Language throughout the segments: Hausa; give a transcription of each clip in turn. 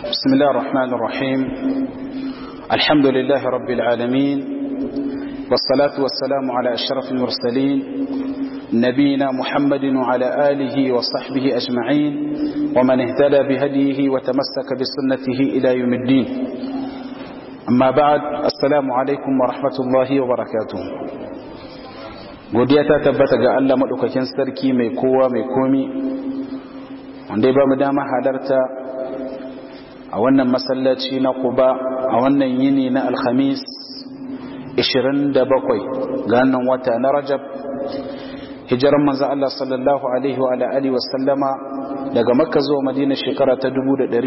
بسم الله الرحمن الرحيم الحمد لله رب العالمين والصلاة والسلام على أشرف المرسلين نبينا محمد وعلى آله وصحبه أجمعين ومن اهتدى بهديه وتمسك بسنته إلى يوم الدين أما بعد السلام عليكم ورحمة الله وبركاته godiya ta tabbata ga Allah maɗaukakin sarki mai kowa mai komi wanda ya ba mu dama halarta a wannan masallaci na kuba a wannan yini na alhamis 27 ga wannan wata na rajab hijiran manzan Allah sallallahu alaihi wa alihi wa sallama daga makka zuwa madina shekara ta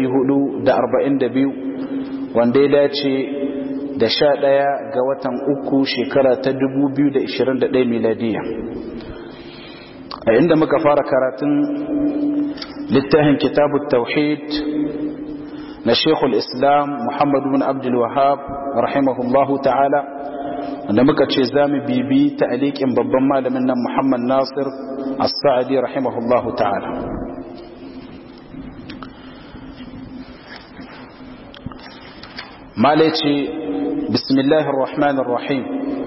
1442 wanda ya dace da sha ɗaya ga watan uku shekara ta 2021 miladiya a inda muka fara karatun littafin kitabu tauhid na shekul islam muhammad bin abdul wahab rahimahullahu ta'ala wanda muka ce za mu bibi ta'aliƙin babban malamin nan muhammad nasir as-sa'adi rahimahullahu ta'ala malaci bismillahir rahmanir rahim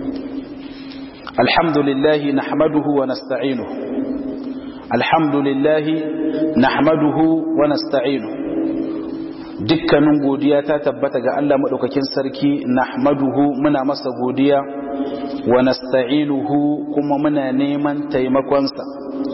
alhamdulillah nahmaduhu wa nasta'inuhu alhamdulillah nahmaduhu wa nasta'inuhu dukkanin godiya ta tabbata ga Allah madaukakin sarki nahmaduhu muna masa godiya wa nasta'inuhu kuma muna neman taimakonsa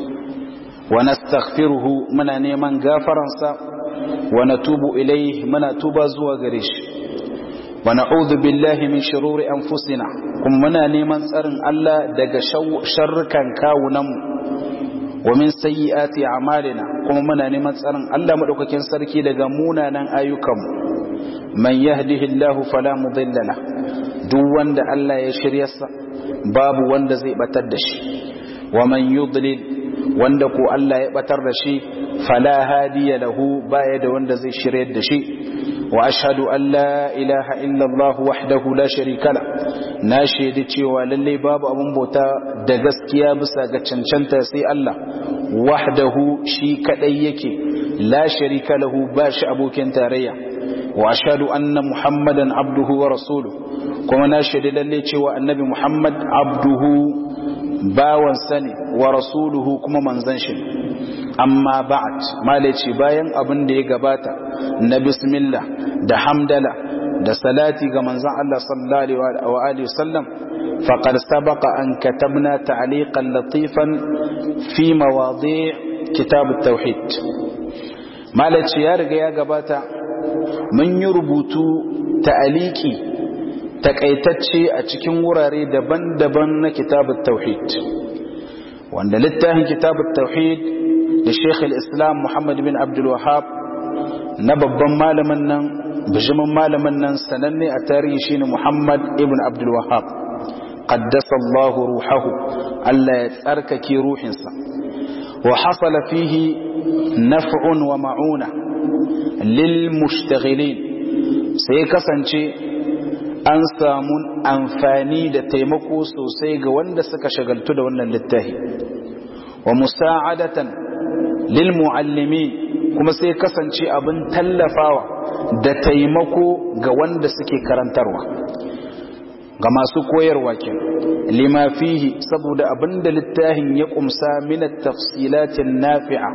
wa nastaghfiruhu muna neman gafaransa wa natubu ilayhi muna tuba zuwa gare shi wa na'udhu billahi min shururi anfusina kuma muna neman tsarin Allah daga sharrukan kawunanmu wa min sayyiati a'malina kuma muna neman tsarin Allah madaukakin sarki daga munanan ayyukanmu man yahdihillahu fala mudilla la duk wanda Allah ya shiryarsa babu wanda zai batar da shi wa man yudlil wanda ko Allah ya batar da shi fala hadiya lahu baya da wanda zai shiryar da shi وأشهد أن لا إله إلا الله وحده لا شريك له ناشهد cewa lalle babu abun bauta da gaskiya bisa ga cancanta sai Allah wahdahu shi kadai yake la sharika lahu ba shi abokin tarayya wa ashhadu anna muhammadan abduhu wa rasuluhu kuma nashhadu lalle cewa annabi muhammad abduhu bawan sani wa rasuluhu kuma manzon shi amma ba'at malaci bayan abin da ya gabata na bismillah da hamdala da salati ga manzon Allah sallallahu alaihi wa sallam faqad sabaqa an katabna ta'liqan latifan fi mawadi' kitab at-tauhid malaci ya riga ya gabata mun yi rubutu ta'aliki takaitacce a cikin wurare daban-daban na kitab at-tauhid wanda littafin kitab at-tauhid da Sheikh al-Islam Muhammad bin Abdul Wahhab na babban malamin nan bijimin malamin nan sananne a tarihi shine Muhammad ibn Abdul Wahhab qaddasa Allah ruhahu Allah ya tsarkake ruhinsa wa hasala fihi naf'un wa ma'una lil mushtaghilin sai kasance an samu amfani da taimako sosai ga wanda suka shagaltu da wannan littafi wa musa'adatan lil muallimin kuma sai kasance abin tallafawa da taimako ga wanda suke karantarwa ga masu koyarwa ke lima fihi saboda abinda littafin ya kumsa min tafsilatin nafi'a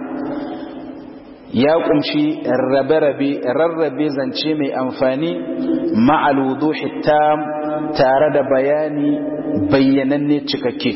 ya kumshi rabe-rabe rarrabe zance mai amfani ma'al wuduhi tam tare da bayani bayyananne cikakke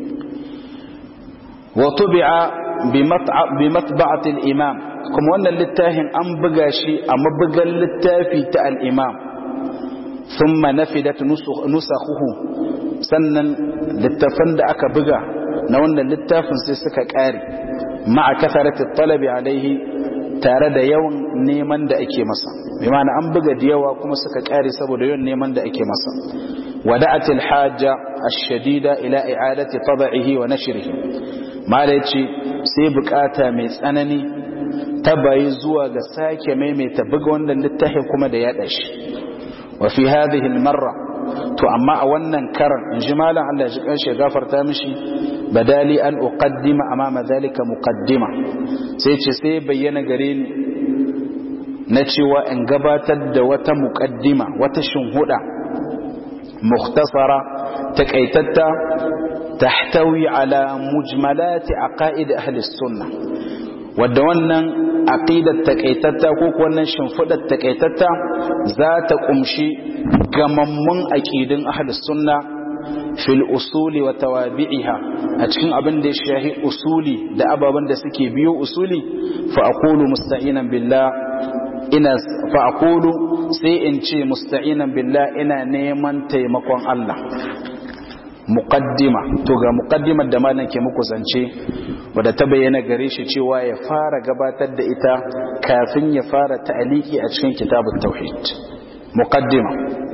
wa tubi'a bi matba'atil imam kuma wannan littafin an buga shi a mabugan littafi ta al-imam thumma nafidat nusakhuhu sannan littafan da aka buga na wannan littafin sai suka kare ma'a kasarati talabi alaihi tare da yawan neman da ake masa bi ma'ana an buga da yawa kuma suka kare saboda yawan neman da ake masa wada'atil hajja ash-shadida ila i'adati tab'ihi wa nashrihi mala yace sai bukata mai tsanani ta bayi zuwa ga sake maimaita buga wannan littafin kuma da yada shi wa fi hadhihi al-marra to amma a wannan karan in ji malam Allah ya ji kanshi gafarta mishi badali an uqaddima amama zalika muqaddima sai ce sai bayyana gare ni na cewa in gabatar da wata muƙaddima wata shinhuda mukhtasara taƙaitatta tahtawi ala mujmalati aqaid ahli sunna wadda wannan aqidar taƙaitatta ko wannan shimfidar taƙaitatta za ta kumshi gamammun aqidin ahli sunna fil usuli wa tawabi'iha a cikin abin da ya shahi usuli da ababen da suke biyo usuli fa aqulu musta'inan billah ina fa aqulu sai in ce musta'inan billah ina neman taimakon Allah muqaddima to ga muqaddimar da malam ke muku zance wadda ta bayyana gare shi cewa ya fara gabatar da ita kafin ya fara ta'aliki a cikin kitabut tauhid muqaddima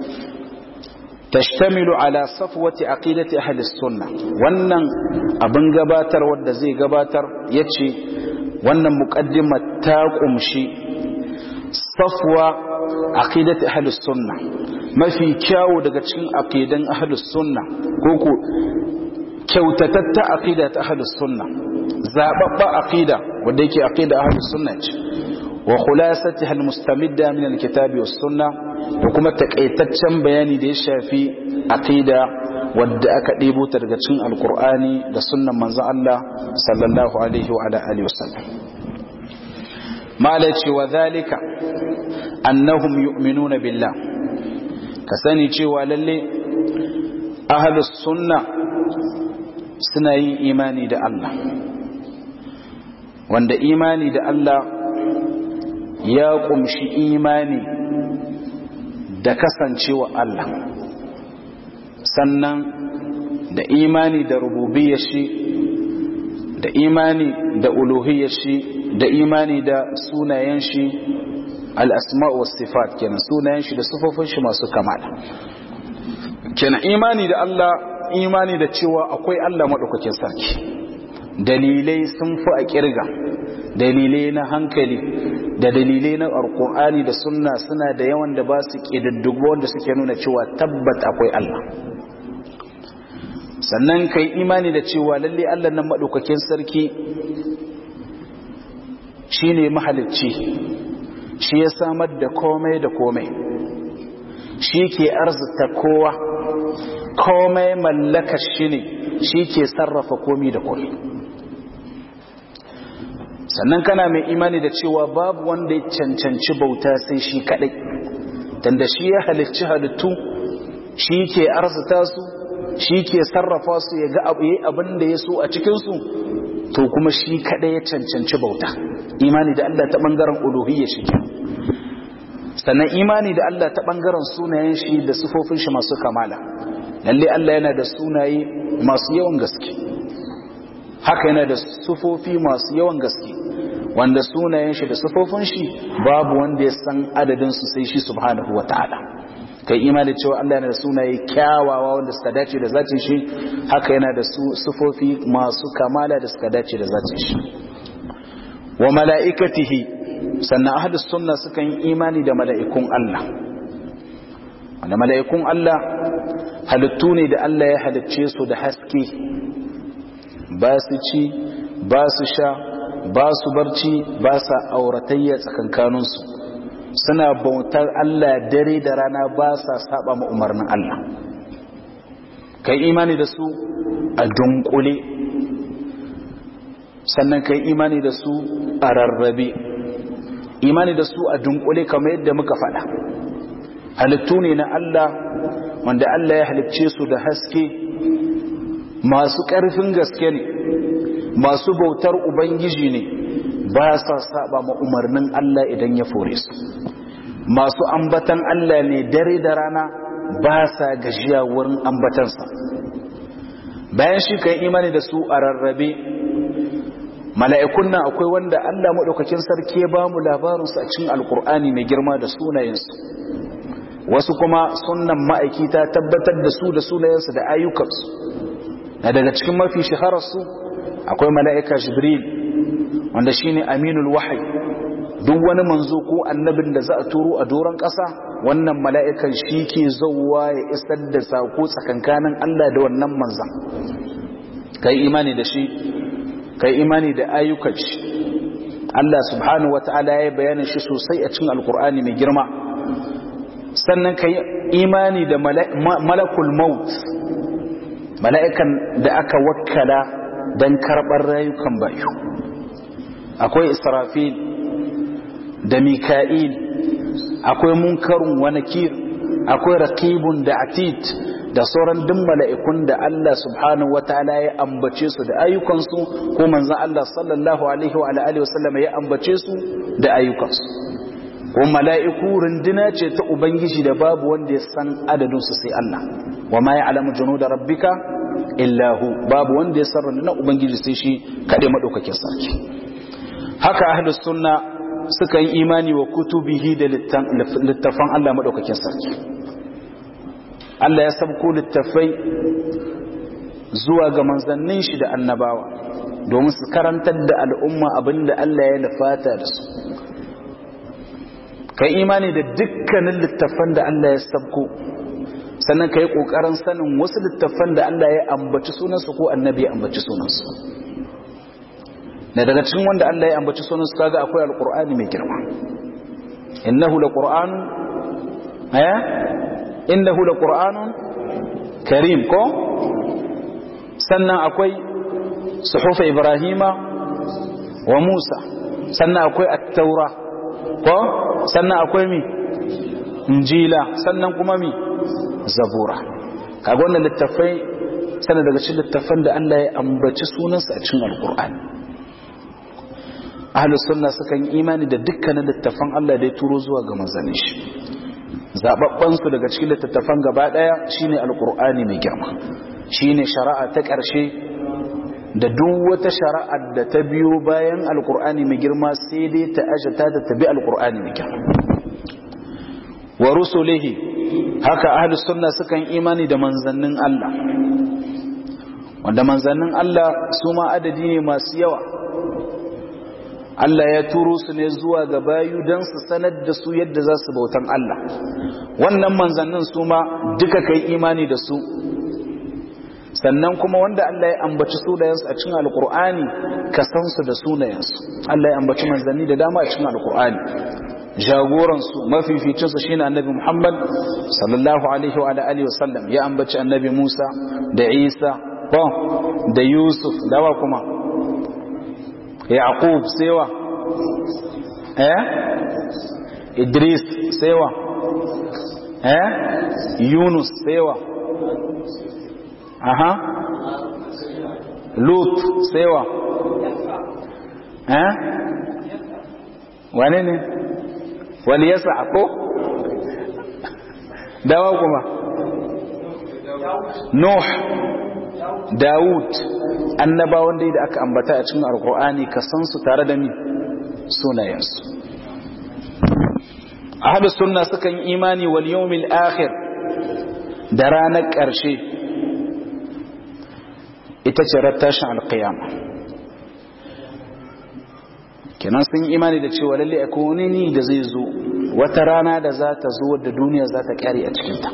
تشتمل على صفوة عقيدة أهل السنة wannan abin gabatar wanda zai gabatar yace wannan muqaddima ta kumshi safwa aqidat ahli sunna mafi kyawu daga cikin aqidan ahli sunna koko kyautatatta aqidat ahli sunna zababba aqida wanda yake aqida ahli sunna ce wa khulasatiha almustamidda min alkitabi was sunna da kuma takaitaccen bayani da ya shafi aqida wadda aka ɗebo ta daga cikin alkur'ani da sunnan manzo Allah sallallahu alaihi wa ala alihi wasallam mala ce wa zalika annahum yu'minuna billah ka sani cewa lalle ahlus sunna suna yin imani da Allah wanda imani da Allah ya kumshi imani da kasancewa Allah sannan da imani da rububiyyar shi da imani da uluhiyyar shi da imani da sunayen shi al'asma'u was sifat kenan sunayen shi da sufofin shi masu kamala kenan imani da Allah imani da cewa akwai Allah maɗaukakin sarki dalilai sun fi a kirga dalilai na hankali da dalilai na alkur'ani da sunna suna da yawan da ba su ƙididdigo wanda suke nuna cewa tabbat akwai Allah sannan ka yi imani da cewa lalle Allah nan maɗaukakin sarki shi ne mahalicci shi ya samar da komai da komai shi ke arzita kowa komai mallaka shi ne shi ke sarrafa komi da komi sannan kana mai imani da cewa babu wanda ya cancanci bauta sai shi kadai tanda shi ya halicci halittu shi ke arzita su shi ke sarrafa su ya ga abin da ya so a cikinsu to kuma shi kadai ya cancanci bauta imani da Allah ta bangaren uluhiyya shi sannan imani da Allah ta bangaren sunayen shi da sifofin shi masu kamala lalle Allah yana da sunaye masu yawan gaske haka yana da sufofi masu yawan gaske wanda sunayen shi da sufofin shi babu wanda ya san adadin su sai shi subhanahu wataala kai imani cewa Allah yana da sunaye kyawawa wanda suka dace da zatin shi haka yana da sufofi masu kamala da suka dace da zatin shi wa mala'ikatihi sannan ahlus sunna suka yi imani da mala'ikun Allah wanda mala'ikun Allah halittu ne da Allah ya halicce su da haske ba su ci ba su sha ba su barci ba sa auratayya tsakankaninsu suna bautar Allah dare da rana ba sa saba ma umarnin Allah kai imani da su a dunkule sannan kai imani da su a rarrabe imani da su a dunkule kamar yadda muka faɗa halittu ne na Allah wanda Allah ya halicce su da haske masu ƙarfin gaske ne masu bautar ubangiji ne ba sa saba ma umarnin Allah idan ya fore su masu ambatan Allah ne dare da rana ba sa gajiya wurin ambatansa bayan shi kan imani da su a rarrabe mala'ikun nan akwai wanda Allah maɗaukakin sarki ya ba mu labarinsu a cikin alkur'ani mai girma da sunayensu wasu kuma sunan ma'aiki ta tabbatar da su da sunayensu da ayyukansu na daga cikin mafi shahararsu akwai mala'ika jibril wanda shine aminul wahai duk wani manzo ko annabin da za a turo a doron ƙasa wannan mala'ikan shi ke zauwa ya isar da sako tsakankanin Allah da wannan manzan kai imani da shi kai imani da ayyukan shi Allah subhanahu wata'ala ya bayyana shi sosai a cikin alkur'ani mai girma sannan ka yi imani da malakul maut mala'ikan da aka wakkala don karɓar rayukan bayu akwai israfil da mika'il akwai munkarun wa nakir akwai raqibun da atid da sauran duk mala'ikun da Allah subhanahu wataala ya ambace su da ayyukansu ko manzon Allah sallallahu alaihi wa alihi wasallam ya ambace su da ayyukansu ko mala'iku runduna ce ta ubangiji da babu wanda ya san adadin su sai Allah wa ma ya'lamu junuda rabbika illa hu babu wanda ya san rundunar ubangiji sai shi kade madaukakin sarki haka ahlus sunna suka yi imani wa kutubihi da littafan Allah maɗaukakin sarki Allah ya sabko littafai zuwa ga manzannin shi da annabawa domin su karantar da al'umma abinda Allah ya nufata da su kai imani da dukkanin littafan da Allah ya sabko sannan ka yi ƙoƙarin sanin wasu littafan da Allah ya ambaci sunansu ko annabi ya ambaci sunansu na daga cikin wanda Allah ya ambaci sunan su kaga akwai alqur'ani mai girma innahu laqur'anun eh innahu laqur'anun karim ko sannan akwai suhuf ibrahima wa musa sannan akwai at-taura ko sannan akwai mi injila sannan kuma mi zabura kaga wannan littafai sannan daga cikin littafan da Allah ya ambaci sunansa a cikin alqur'ani ahlus sunna sukan imani da dukkanin littafan Allah da ya turo zuwa ga manzannin shi zababban su daga cikin littafan gaba daya shine alqur'ani mai girma shine shari'a ta ƙarshe da duk wata shari'a da ta biyo bayan alqur'ani mai girma sai dai ta ajata ta tabi alqur'ani mai girma wa rusulihi haka ahlus sunna sukan imani da manzannin Allah wanda manzannin Allah su ma adadi ne masu yawa Allah ya turo su ne zuwa ga bayu don su sanar da su yadda za su bautan Allah wannan manzannin su ma duka kai imani da su sannan kuma wanda Allah ya ambaci sunayensu a cikin alkur'ani ka san su da sunayensu Allah ya ambaci manzanni da dama a cikin alkur'ani jagoransu mafificinsu shine annabi Muhammad sallallahu alaihi wa alihi wasallam ya ambaci annabi Musa da Isa ko da Yusuf dawa kuma yaqub sewa eh idris sewa eh yunus sewa aha lut sewa eh wane ne wani yasa ko dawa kuma nuh Dawud annabawan dai da aka ambata a cikin alkur'ani ka san su tare da mi sunayensu ahlus sunna sukan imani wal yawmil akhir da ranar ƙarshe ita ce rattashin alqiyama kenan sun imani da cewa lalle akwai wani ni da zai zo wata rana da za ta zo da duniya za ta kare a cikinta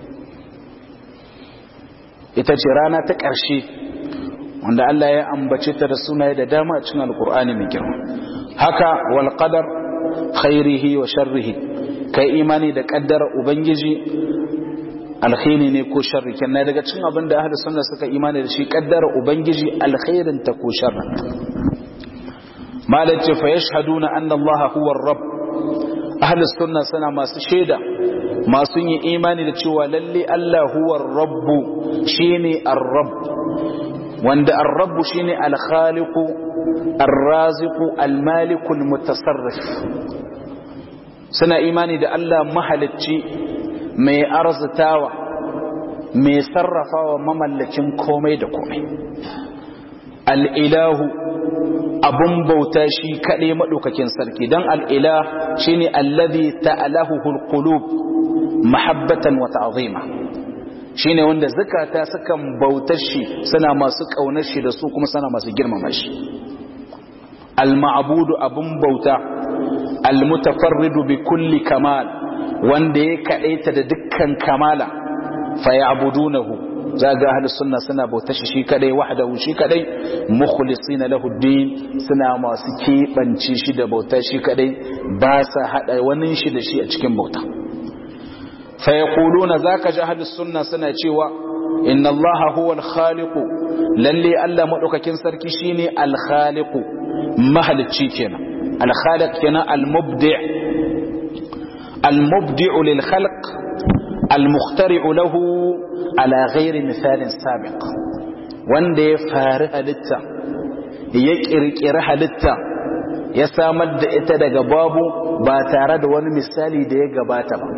ita ce rana ta ƙarshe wanda Allah ya ambace ta da sunaye da dama a cikin alkur'ani mai girma haka wal qadar khairihi wa sharrihi kai imani da kaddara ubangiji alkhairi ne ko sharri kenan daga cikin abin da ahlus sunna suka imani da shi kaddara ubangiji alkhairin ta ko sharrin malace fa yashhaduna anna Allah huwa ar-rabb ahlus sunna suna masu shaida masu yin imani da cewa lalle Allah huwa rabbu shine ar-rabb wanda ar-rabb shine al-khaliq ar-raziq al-malik al-mutasarrif suna imani da Allah mahalicci mai arzitawa mai sarrafawa mamallakin komai da komai al-ilahu abun bauta shi kaɗai maɗaukakin sarki don al'ilah shi ne allazi ta'alahuhul qulub mahabbatan wa ta'zima shine wanda zakata sukan bautar shi suna masu kaunar shi da su kuma suna masu girmama shi al-ma'budu abun bauta al-mutafarridu bi kulli kamal wanda ya kadaita da dukkan kamala fa ya'budunahu za ga ahlus sunna suna bauta shi shi kadai wahdahu shi kadai mukhlisina lahu din suna masu keɓance shi da bauta shi kadai ba sa hada wani shi da shi a cikin bauta fa yaquluna zaka ji ahlus sunna suna cewa inna allaha huwa al-khaliq lalle Allah madaukakin sarki shine al-khaliq mahalicci kenan al-khaliq kenan al-mubdi' al-mubdi' lil khalq al-mukhtari' lahu ala ghairi misalin sabiq wanda ya fari halitta ya kirkiri halitta ya samar da ita daga babu ba tare da wani misali da ya gabata ba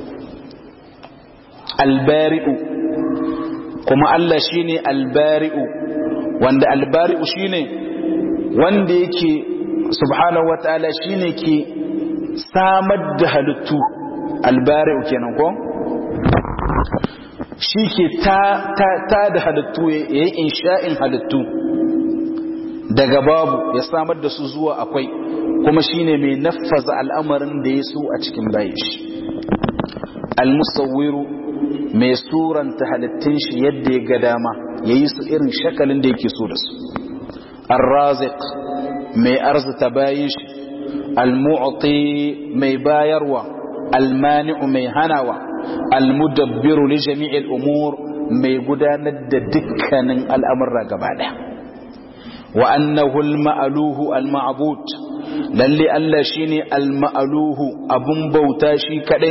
albari'u kuma Allah shine albari'u wanda albari'u shine wanda yake subhanahu wataala shine ke samar da halittu albari'u kenan ko shi ke ta ta da halittu yayi insha'in halittu daga babu ya samar da su zuwa akwai kuma shine mai naffaza al'amarin da ya so a cikin bayan shi al-musawwiru mai suranta halittun shi yadda ya ga dama ya yi su irin shakalin da yake so da su arrazik mai arzita bayan shi almu'ti mai bayarwa almani'u mai hanawa almudabbiru li jami'il umur mai gudanar da dukkanin al'amurra gaba daya wa annahu al-ma'luhu al-ma'bud lalle Allah shine al-ma'luhu abun bauta shi kadai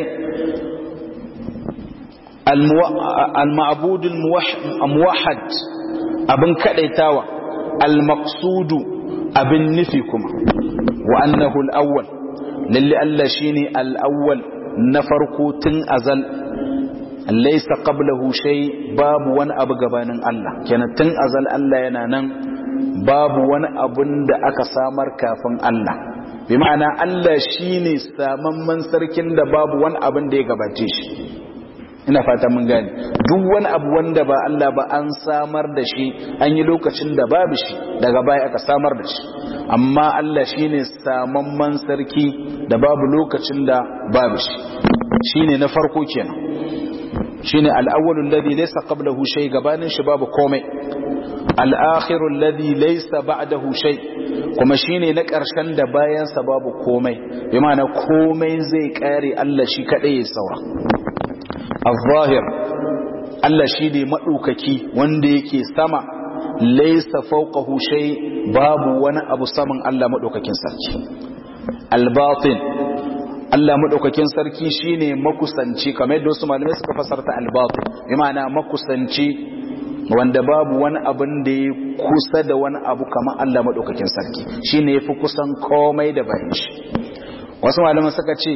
المعبود الموحد abin kadaitawa al-maqsudu abin nufi kuma wa annahu al-awwal lalle Allah shine al-awwal na farko tun azal laysa qablahu shay babu wani abu gabanin Allah kenan tun azal Allah yana nan babu wani abun da aka samar kafin Allah bi ma'ana Allah shine samamman sarkin da babu wani abin da ya gabace shi ina fata mun gane duk wani abu wanda ba Allah ba an samar da shi an yi lokacin da babu shi daga baya aka samar da shi amma Allah shine samamman sarki da babu lokacin da babu shi shine na farko kenan shine al-awwalu alladhi laysa qablahu shay gabanin shi babu komai al-akhiru alladhi laysa ba'dahu shay kuma shine na ƙarshen da bayan sa babu komai bi ma'ana komai zai kare Allah shi kadai ya saura al-zahir Allah shi ne maɗaukaki wanda yake sama laisa fawqahu shay babu wani abu saman Allah maɗaukakin sarki al-batin Allah maɗaukakin sarki shine makusanci kamar yadda wasu malamai suka fasarta al-batin bi ma'ana makusanci wanda babu wani abin da ya kusa da wani abu kamar Allah maɗaukakin sarki shine yafi kusan komai da bayan shi wasu malamai suka ce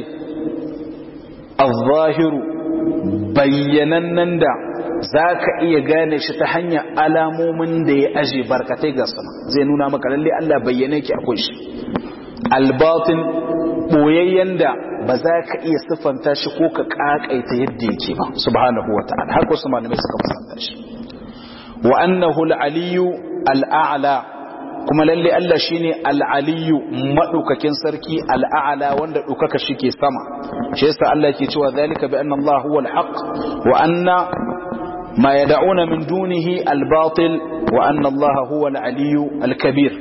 al-zahiru bayyanannen da za ka iya gane shi ta hanyar alamomin da ya aje barkatai ga sama zai nuna maka lalle Allah bayyane ki akwai shi albatin boyayyen da ba za ka iya siffanta shi ko ka kakaita yadda yake ba subhanahu wa ta'ala har wasu malamai suka fasanta shi wa annahu al-aliyyu al-a'la kuma lalle Allah shine al-aliyyu madaukakin sarki al-a'la wanda dukaka shike sama shi yasa Allah yake cewa zalika bi anna Allah huwa al-haq wa anna ma yad'una min dunihi al-batil wa anna Allah huwa al-aliyyu al-kabir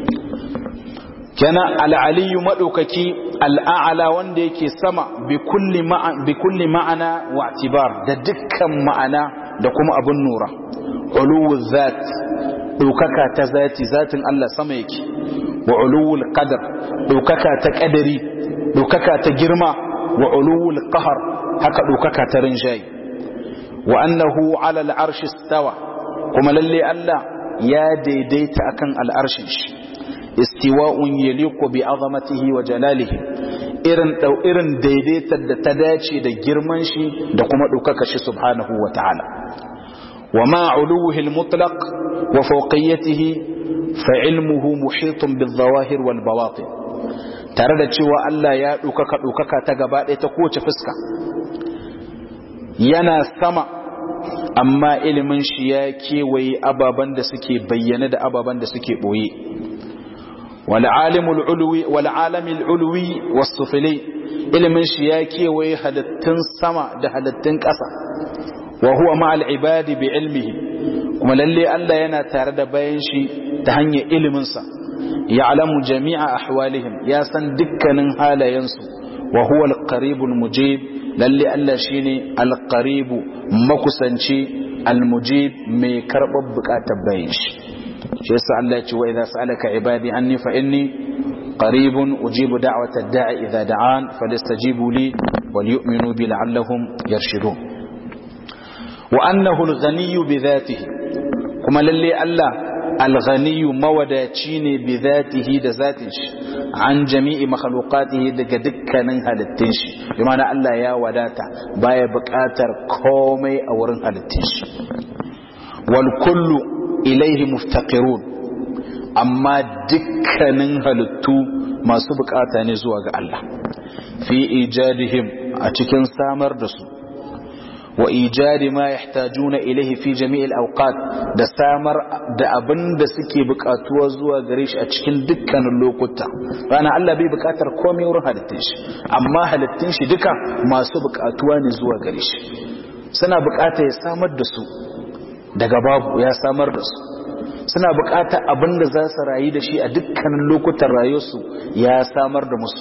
kana al-aliyyu madaukaki al-a'la wanda yake sama bi kulli ma'a bi kulli ma'ana wa i'tibar da dukkan ma'ana da kuma abun nura uluwu zat ɗaukaka ta zati zatin Allah sama yake wa uluwul qadar ɗaukaka ta ƙadari ɗaukaka ta girma wa uluwul qahar haka ɗaukaka ta rinjayi wa annahu ala al'arshi stawa kuma lalle Allah ya daidaita akan al'arshin shi istiwa'un yaliqu bi azamatihi wa jalalihi irin dau irin daidaitar da ta dace da girman shi da kuma ɗaukaka shi subhanahu wa ta'ala وما علوه المطلق وفوقيته فعلمه محيط بالظواهر والبواطن tare da cewa Allah ya ɗaukaka ɗaukaka ta gaba ɗaya ta kowace fuska yana sama amma ilimin shi ya kewaye ababen da suke bayyane da ababen da suke ɓoye wal'alamil uluwi wasu fili ilimin shi ya kewaye halittun sama da halittun ƙasa wa huwa ma'al ibadi bi ilmihi kuma lalle Allah yana tare da bayan shi ta hanyar iliminsa ya'lamu jami'a ahwalihim ya san dukkanin halayensu wa huwa al-qaribul mujib lalle Allah shine al-qaribu makusanci al-mujib mai karɓar bukatar bayan shi shi yasa Allah ya ce wa idza sa'alaka ibadi anni fa inni qaribun ujibu da'wata ad-da'i idza da'an falyastajibu li wal yu'minu bi la'allahum yarshudun wa annahu al-ghaniyyu bi dhatihi kuma lalle Allah al-ghaniyyu mawadaci ne bi dhatihi da zatin shi an jami'i makhluqatihi daga dukkanin halittun shi bi ma'ana Allah ya wadata baya buƙatar komai a wurin halittun shi wal kullu ilaihi muftaqirun amma dukkanin halittu masu bukata ne zuwa ga Allah fi ijadihim a cikin samar da su wa ijadi ma yahtajuna ilaihi fi jami'il awqat da samar da abin da suke bukatuwa zuwa gare shi a cikin dukkanin lokuta rana Allah bai bukatar komai wurin halittun shi amma halittun shi duka masu bukatuwa ne zuwa gare shi suna bukata ya samar da su daga babu ya samar da su suna bukatar abin da za su rayu da shi a dukkanin lokutan rayuwarsu ya samar da musu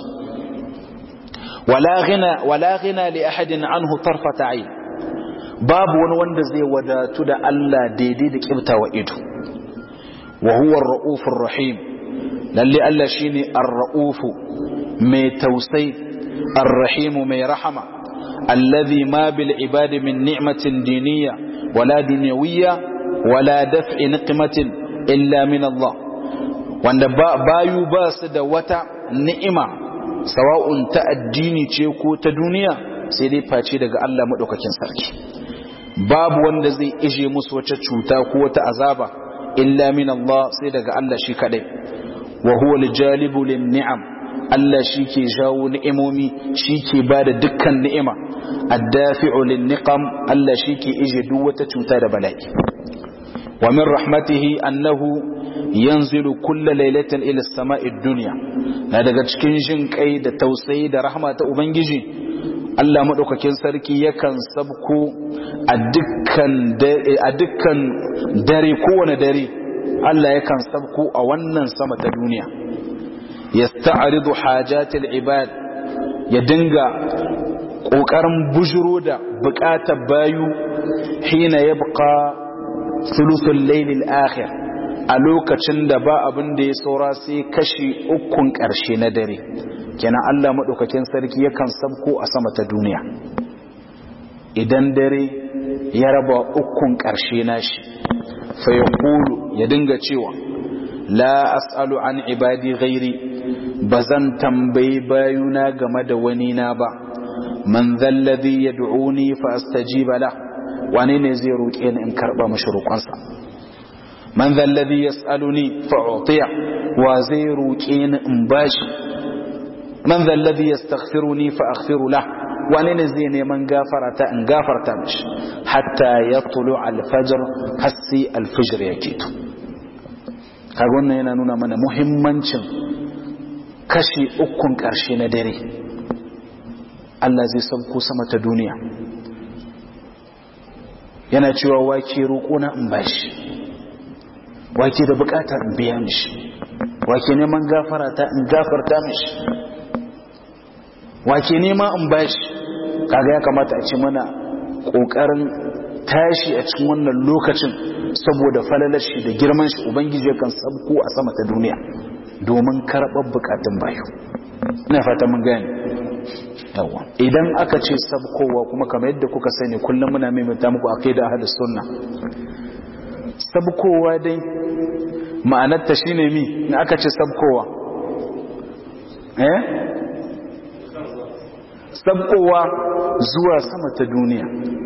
wala ghina li ahadin anhu tarfata ayn babu wani wanda zai wadatu da Allah daidai da kibtawa ido wa huwa ar-raufur rahim lalle Allah shine ar-raufu mai tausai ar-rahim mai rahama alladhi ma bil ibadi min ni'matin diniyya wala dunyawiyya wala daf'i niqmatin illa min Allah wanda bayu ba su da wata ni'ima sawa'un ta addini ce ko ta duniya sai dai face daga Allah madaukakin sarki babu wanda zai ije musu wata cuta ko wata azaba illa min Allah sai daga Allah shi kadai wa huwa al-jalibu lin-ni'am Allah shi ke jawo ni'imomi shi ke ba da dukkan ni'ima addafi'u lin-niqam Allah shi ke ije duk wata cuta da bala'i wa min rahmatihi annahu yanzilu kulla lailatin ila as-sama'i ad-dunya na daga cikin jin kai da tausayi da rahma ta ubangiji Allah madaukakin sarki yakan sabko a dukkan a dukkan dare kowane dare Allah yakan sabko a wannan sama ta duniya yasta'ridu hajatil ibad ya dinga kokarin bujuro da bukatar bayu hina yabqa thuluthul layl al-akhir a lokacin da ba abin da ya saura sai kashi ukun karshe na dare kenan Allah madaukakin sarki yakan sabko a sama ta duniya idan dare ya raba ukun karshe nashi fa yaqulu ya dinga cewa la as'alu an ibadi ghairi bazan tambayi bayuna game da wani na ba man zalladhi yad'uni fa astajiba la wani ne zai roƙe ni in karba mashi roƙonsa man zalladhi yas'aluni fa utiya wa zai roƙe ni in bashi man zalladhi yastaghfiruni fa aghfiru la wani ne zai neman gafarata in gafarta mashi hatta yatlu al-fajr hasi al-fajr yake to kaga wannan yana nuna mana muhimmancin kashi ukun ƙarshe na dare Allah zai sauko sama ta duniya yana cewa wake roƙona in bashi wake da buƙatar in biya mishi wake neman gafara ta in gafarta mishi wake nema in bashi kaga ya kamata a ce mana ƙoƙarin tashi a cikin wannan lokacin saboda falalar shi da girman shi ubangiji kan sabko a sama ta duniya domin karɓar bukatun bayu ina fata mun gane yawa idan aka ce sabkowa kuma kamar yadda kuka sani kullum muna maimaita muku aqida ahlus sunna sabkowa dai ma'anar ta shine mi in aka ce sabkowa eh sabkowa zuwa sama ta duniya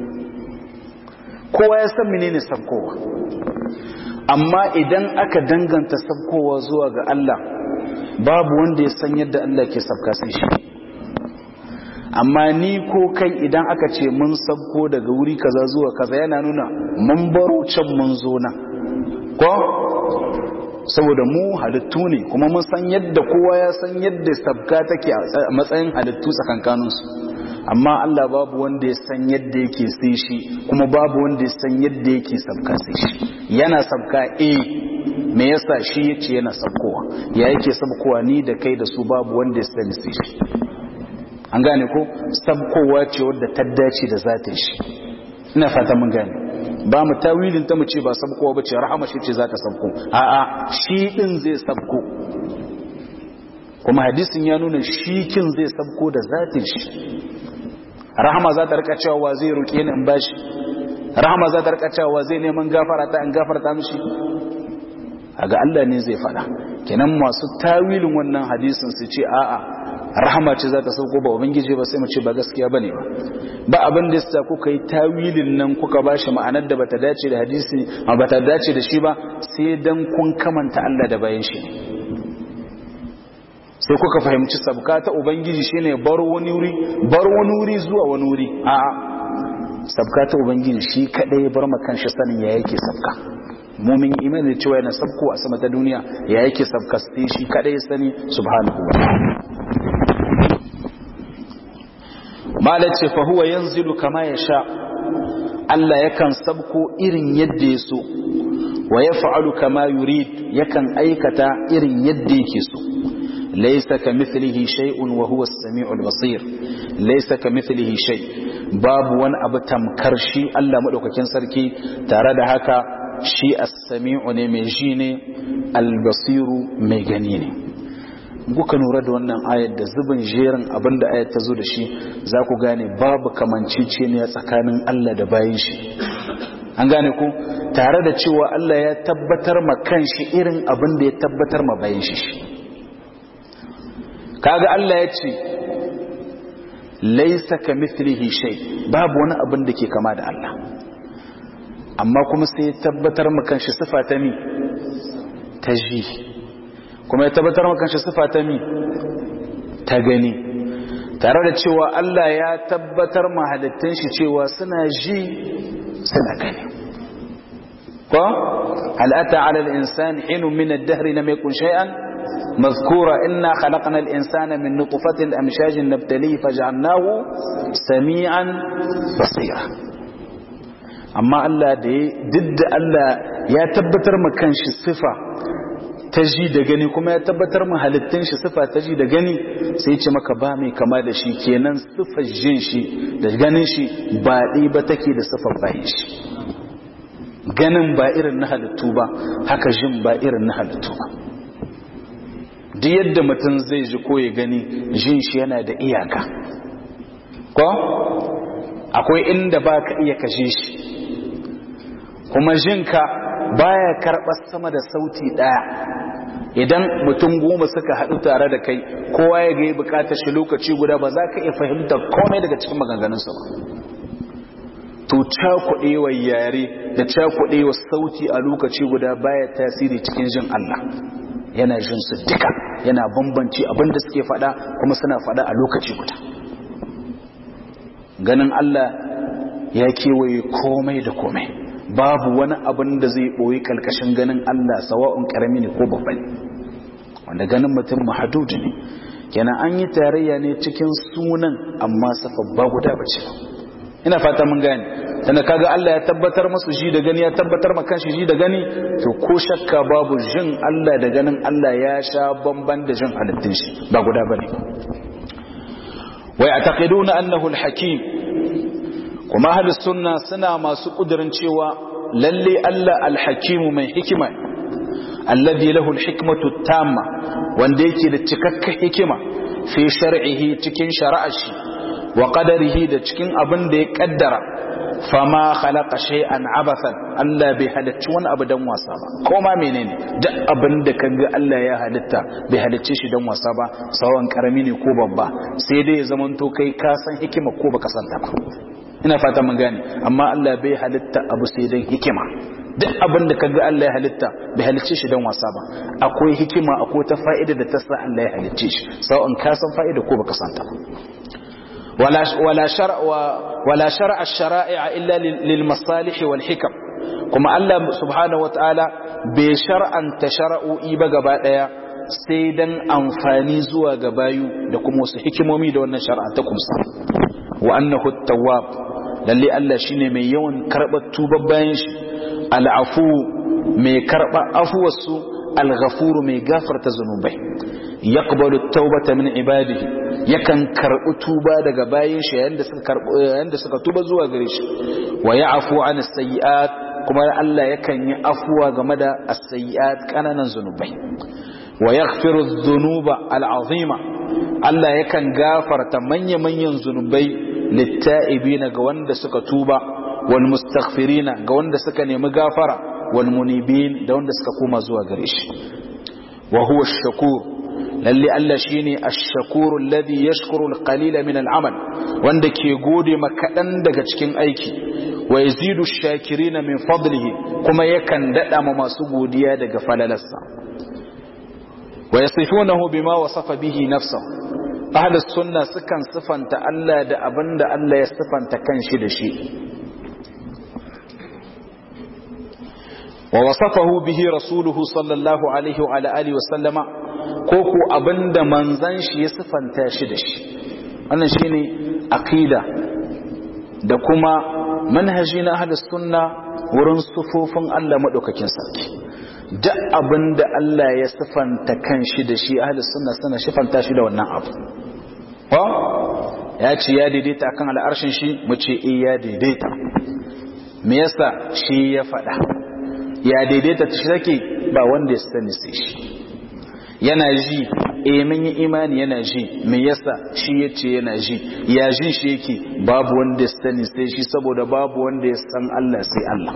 kowa ya san menene sabkowa amma idan aka danganta sabkowa zuwa ga Allah babu wanda ya san yadda Allah ke sabka sai shi amma ni ko kai idan aka ce mun sabko daga wuri kaza zuwa kaza yana nuna mun baro can mun zo nan ko saboda mu halittu ne kuma mun san yadda kowa ya san yadda sabka take a matsayin halittu tsakankaninsu amma Allah babu wanda ya san yadda yake sai shi kuma babu wanda ya san yadda yake sabka sai shi yana sabka eh me yasa shi yace yana sabkowa ya yake sabkowa ni da kai da su babu wanda ya sani sai shi an gane ko sabkowa ce wadda ta dace da zatin shi ina fata mun gane ba mu tawilin ta mu ce ba sabkowa bace rahama shi ce za ta sabko a'a shi din zai sabko kuma hadisin ya nuna shi kin zai sabko da zatin shi rahama za ta rika cewa zai roƙe ni in bashi rahama za ta rika cewa zai neman gafara ta in gafarta mishi ga Allah ne zai fada kenan masu tawilin wannan hadisin su ce a'a rahama ce za ta sauko ba ubangiji ba sai mu ce ba gaskiya bane ba ba abin da yasa kuka yi tawilin nan kuka bashi ma'anar da bata dace da hadisi ba bata dace da shi ba sai dan kun kamanta Allah da bayan shi sai kuka fahimci sabka ta ubangiji shine bar wani wuri bar wani wuri zuwa wani wuri a'a sabka ta ubangiji shi kadai bar makan shi sanin ya yake sabka mumin imani cewa yana sabko a sama ta duniya ya yake sabka sai shi kadai sani subhanahu wa ta'ala ce fa huwa yanzilu kama yasha Allah yakan sabko irin yadda ya so wa yaf'alu kama yurid yakan aikata irin yadda yake so laysa kamithlihi shay'un wa huwa as-sami'ul basir laysa kamithlihi shay babu wani abu tamkar shi Allah madaukakin sarki tare da haka shi as-sami'u ne mai ji ne al-basiru mai gani ne kuka nura da wannan ayat da zubin jerin abinda ayat ta zo da shi za ku gane babu kamanciceniya tsakanin Allah da bayan shi an gane ku tare da cewa Allah ya tabbatar ma kanshi irin abin da ya tabbatar ma bayan shi kaga Allah ya ce laisa ka mithlihi shay babu wani abin da ke kama da Allah amma kuma sai ya tabbatar ma kanshi sifa ta mi ta ji kuma ya tabbatar maka shi sifa ta mi ta gani tare da cewa Allah ya tabbatar mahalittun shi cewa suna ji suna gani ko al'ata ala al-insan hinu min ad-dahr lam yakun shay'an مذكورا إنا خلقنا الإنسان من نطفة أمشاج نبتليه فجعلناه سميعا بصيرا أما الله دي ضد الله يا تبتر مكان شي صفة ta ji da gani kuma ya tabbatar mu halittun shi sifa ta ji da gani sai ce maka ba mai kama da shi kenan sifar jin shi da ganin shi ba ɗi ba take da sifar bayan shi ganin ba irin na halittu ba haka jin ba irin na halittu ba duk yadda mutum zai ji ko ya gani jin shi yana da iyaka ko akwai inda ba ka iya kashe shi kuma jinka baya karɓar sama da sauti ɗaya idan mutum goma suka haɗu tare da kai kowa ya ga bukatar shi lokaci guda ba za ka iya fahimtar komai daga cikin maganganunsa ba to cakuɗewa yare da cakuɗewa sauti a lokaci guda baya tasiri cikin jin Allah yana jin su duka yana bambanci abinda suke faɗa kuma suna faɗa a lokaci guda ganin Allah ya kewaye komai da komai babu wani abin da zai ɓoye ƙalƙashin ganin Allah sawa'un ƙarami ne ko babba ne wanda ganin mutum mahadudu ne kenan an yi tarayya ne cikin sunan amma safa ba guda bace ina fata mun gane tana kaga Allah ya tabbatar masu ji da gani ya tabbatar ma kanshi ji da gani to ko shakka babu jin Allah da ganin Allah ya sha bamban da jin halittun shi ba guda bane wa ya'taqiduna annahu al-hakim kuma ahlus sunna suna masu kudirin cewa lalle Allah al-hakimu mai hikima alladhi lahu al-hikmatu tamma wanda yake da cikakken hikima fi shar'ihi cikin shari'ar shi wa qadarihi da cikin abin da ya kaddara fama khalaqa shay'an abathan Allah bai halicci wani abu dan wasa ba ko ma menene duk abin da kaga Allah ya halitta bai halicce shi dan wasa ba sawan karami ne ko babba sai dai ya zamanto kai ka san hikima ko baka san ta ba ina fata mun gane amma Allah bai halitta abu sai dan hikima duk abin da kaga Allah ya halitta bai halicce shi dan wasa ba akwai hikima akwai ta fa'ida da ta sa Allah ya halicce shi sawan ka san fa'ida ko baka san ta ba ولا ولا شرع ولا شرع الشرائع الا للمصالح والحكم kuma Allah subhanahu wataala bai shar'anta shara'o'i ba gaba daya sai dan amfani zuwa ga bayu da kuma wasu hikimomi da wannan shar'a ta kumsa wa annahu at-tawwab lalle Allah shine mai yawan karbar tubar bayan shi al-afu mai karba afuwarsu al-ghafur mai gafarta zanubai yaqbalu at-taubata min ibadihi yakan karbi tuba daga bayin shi yayin da suka karbi yayin da suka tuba zuwa gare shi wa ya'fu 'an as-sayyi'at kuma Allah yakan yi afuwa game da as-sayyi'at kananan zanubai wa yaghfiru adh-dhunuba al-'azima Allah yakan gafarta manya-manyan zunubai litta'ibina ga wanda suka tuba wal mustaghfirina ga wanda suka nemi gafara wal munibin da wanda suka koma zuwa gare shi wa huwa ash-shakur lalle Allah shine ash-shakur alladhi yashkuru al-qalila min al-amal wanda ke gode ma kadan daga cikin aiki wa yazidu ash-shakirina min fadlihi kuma yakan dada ma masu godiya daga falalarsa wa yasifunahu bima wasafa bihi nafsuhu ahlus sunna sukan sifanta Allah da abinda Allah ya sifanta kanshi da shi wa wasafahu bihi rasuluhu sallallahu alaihi wa alihi wa sallama ko ku abinda manzan shi ya sifanta shi da shi wannan shine aqida da kuma manhaji na ahlus sunna wurin sufofin Allah madaukakin sarki duk abinda Allah ya sifanta kanshi da shi ahlus sunna suna sifanta shi da wannan abu ko ya ce ya daidaita akan al'arshin shi mu ce eh ya daidaita me yasa shi ya faɗa ya daidaita ta take ba wanda ya sani sai shi yana ji eh mun yi imani yana ji me yasa shi yace yana ji ya jin shi yake babu wanda ya sani sai shi saboda babu wanda ya san Allah sai Allah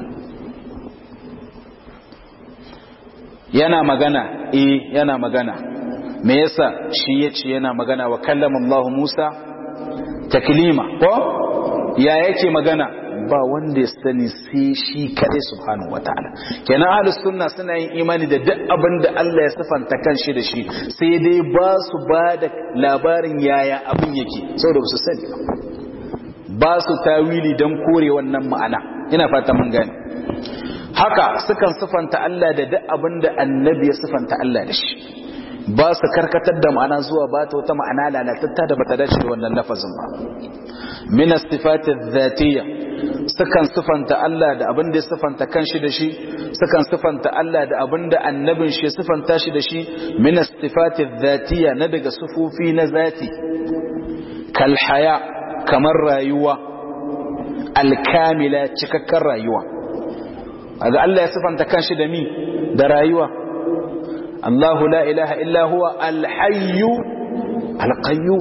yana magana eh yana magana me yasa shi yace yana magana wa kallama Allah Musa taklima ko ya yake magana ba wanda ya sani sai shi kadai subhanahu wataala kenan ahlus sunna suna yin imani da duk abin da Allah ya sifanta kanshi da shi sai dai ba su ba da labarin yaya abin yake saboda ba su sani ba su tawili don kore wannan ma'ana ina fata mun gane haka sukan sifanta Allah da duk abin da annabi ya sifanta Allah da shi ba su karkatar da ma'ana zuwa ba ta wata ma'ana lalatatta da bata dace da wannan lafazin ba min as-sifati adh-dhatiyya sukan sifanta Allah da abin da ya sifanta kanshi da shi sukan sifanta Allah da abin da annabin shi ya sifanta shi da shi min as-sifati adh-dhatiyya na daga sufofi na zati kal haya kamar rayuwa al-kamila cikakken rayuwa aga Allah ya sifanta kanshi da mi da rayuwa الله لا إله إلا هو الحي القيوم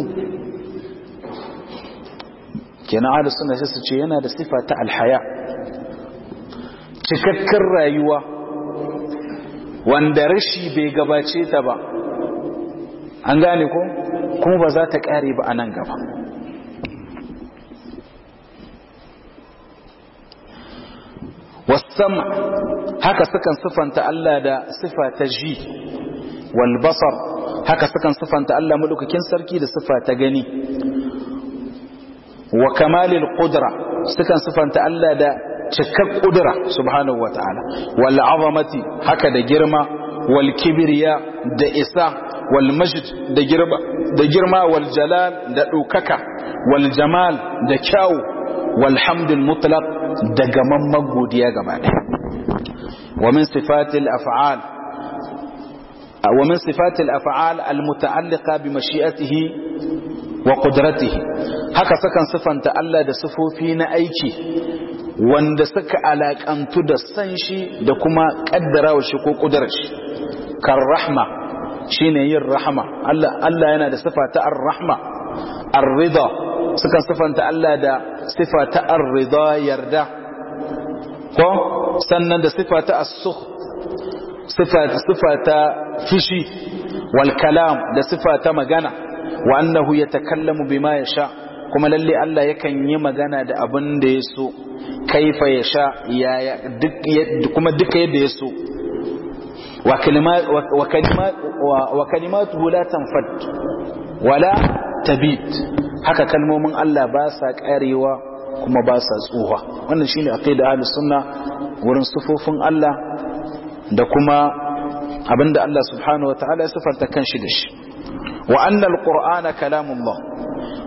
kenan ahli sunna sai su ce yana da sifa ta alhaya cikakken rayuwa wanda rashi bai gabace ta ba an gane ko kuma ba za ta kare ba a nan gaba wasan haka sukan sifanta Allah da sifa ta ji wal basar haka sukan sifanta Allah madaukakin sarki da sifa ta gani wa kamalil qudra sukan sifanta Allah da cikak kudura subhanahu wataala wal azamati haka da girma wal kibriya da isa wal majd da girma da girma wal jalal da dukaka wal jamal da kyau wal hamdul mutlaq da gamamman godiya gaba ɗaya wa min sifatil af'al wa min sifatil af'al al muta'alliqa bi mashi'atihi wa qudratihi haka sakan sifanta Allah da sifofi na aiki wanda suka alakantu da san shi da kuma kaddarawa shi ko kudurar shi kan rahma shine yin rahma Allah Allah yana da sifa ta ar-rahma ar-ridha sukan sifanta Allah da sifa ta ar-ridha yarda ko sannan da sifa ta as-sukh sifa sifa ta fishi wal kalam da sifa ta magana wa annahu yatakallamu bima yasha kuma lalle Allah yakan yi magana da abin da ya so kaifa yasha yaya duk kuma duka yadda ya so wa kalimat wa kalimat wa kalimatuhu la tanfad wala tabit haka kalmomin Allah ba sa karewa kuma ba sa tsuha wannan shine aqida ahlus sunna wurin sufofin Allah da kuma abinda Allah subhanahu wataala ya sifanta kanshi da shi wa anna alqur'ana kalamullah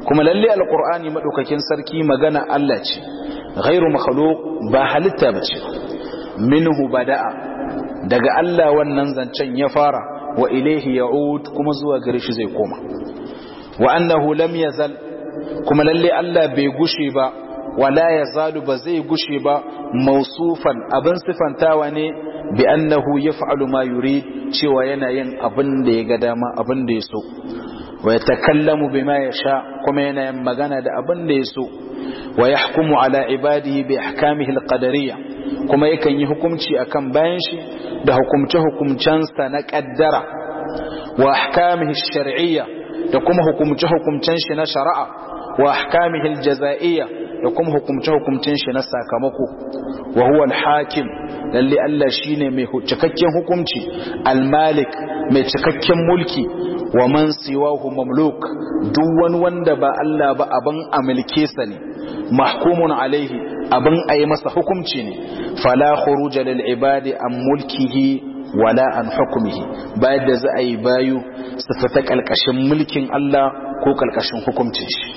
kuma lalle alqur'ani madaukakin sarki magana Allah ce ghairu makhluq ba halitta bace minhu bada'a daga Allah wannan zancen ya fara wa ilaihi ya'ud kuma zuwa gare shi zai koma wa annahu lam yazal kuma lalle Allah bai gushe ba wala yazalu ba zai gushe ba mausufan abin sifantawa ne bi annahu yaf'alu ma yurid cewa yana yin abin da ya ga dama abin da ya so wa yatakallamu bima yasha kuma yana yin magana da abin da ya so wa yahkumu ala ibadihi bi ahkamihi alqadariyya kuma yakan yi hukunci akan bayan shi da hukumce hukumcensa na kaddara wa ahkamihi shar'iyya da kuma hukumce hukumcen shi na shari'a wa ahkamihi aljaza'iyya da kuma hukumce hukumcen shi na sakamako wa huwa alhakim lalle Allah shine mai cikakken hukunci almalik mai cikakken mulki wa man siwahu mamluk duk wani wanda ba Allah ba aban amilke sa ne mahkumun alaihi abin ayi masa hukunci ne fala khuruja lil ibadi an mulkihi wala an hukmihi bayan da za a yi bayu su fita kalkashin mulkin Allah ko kalkashin hukuncin shi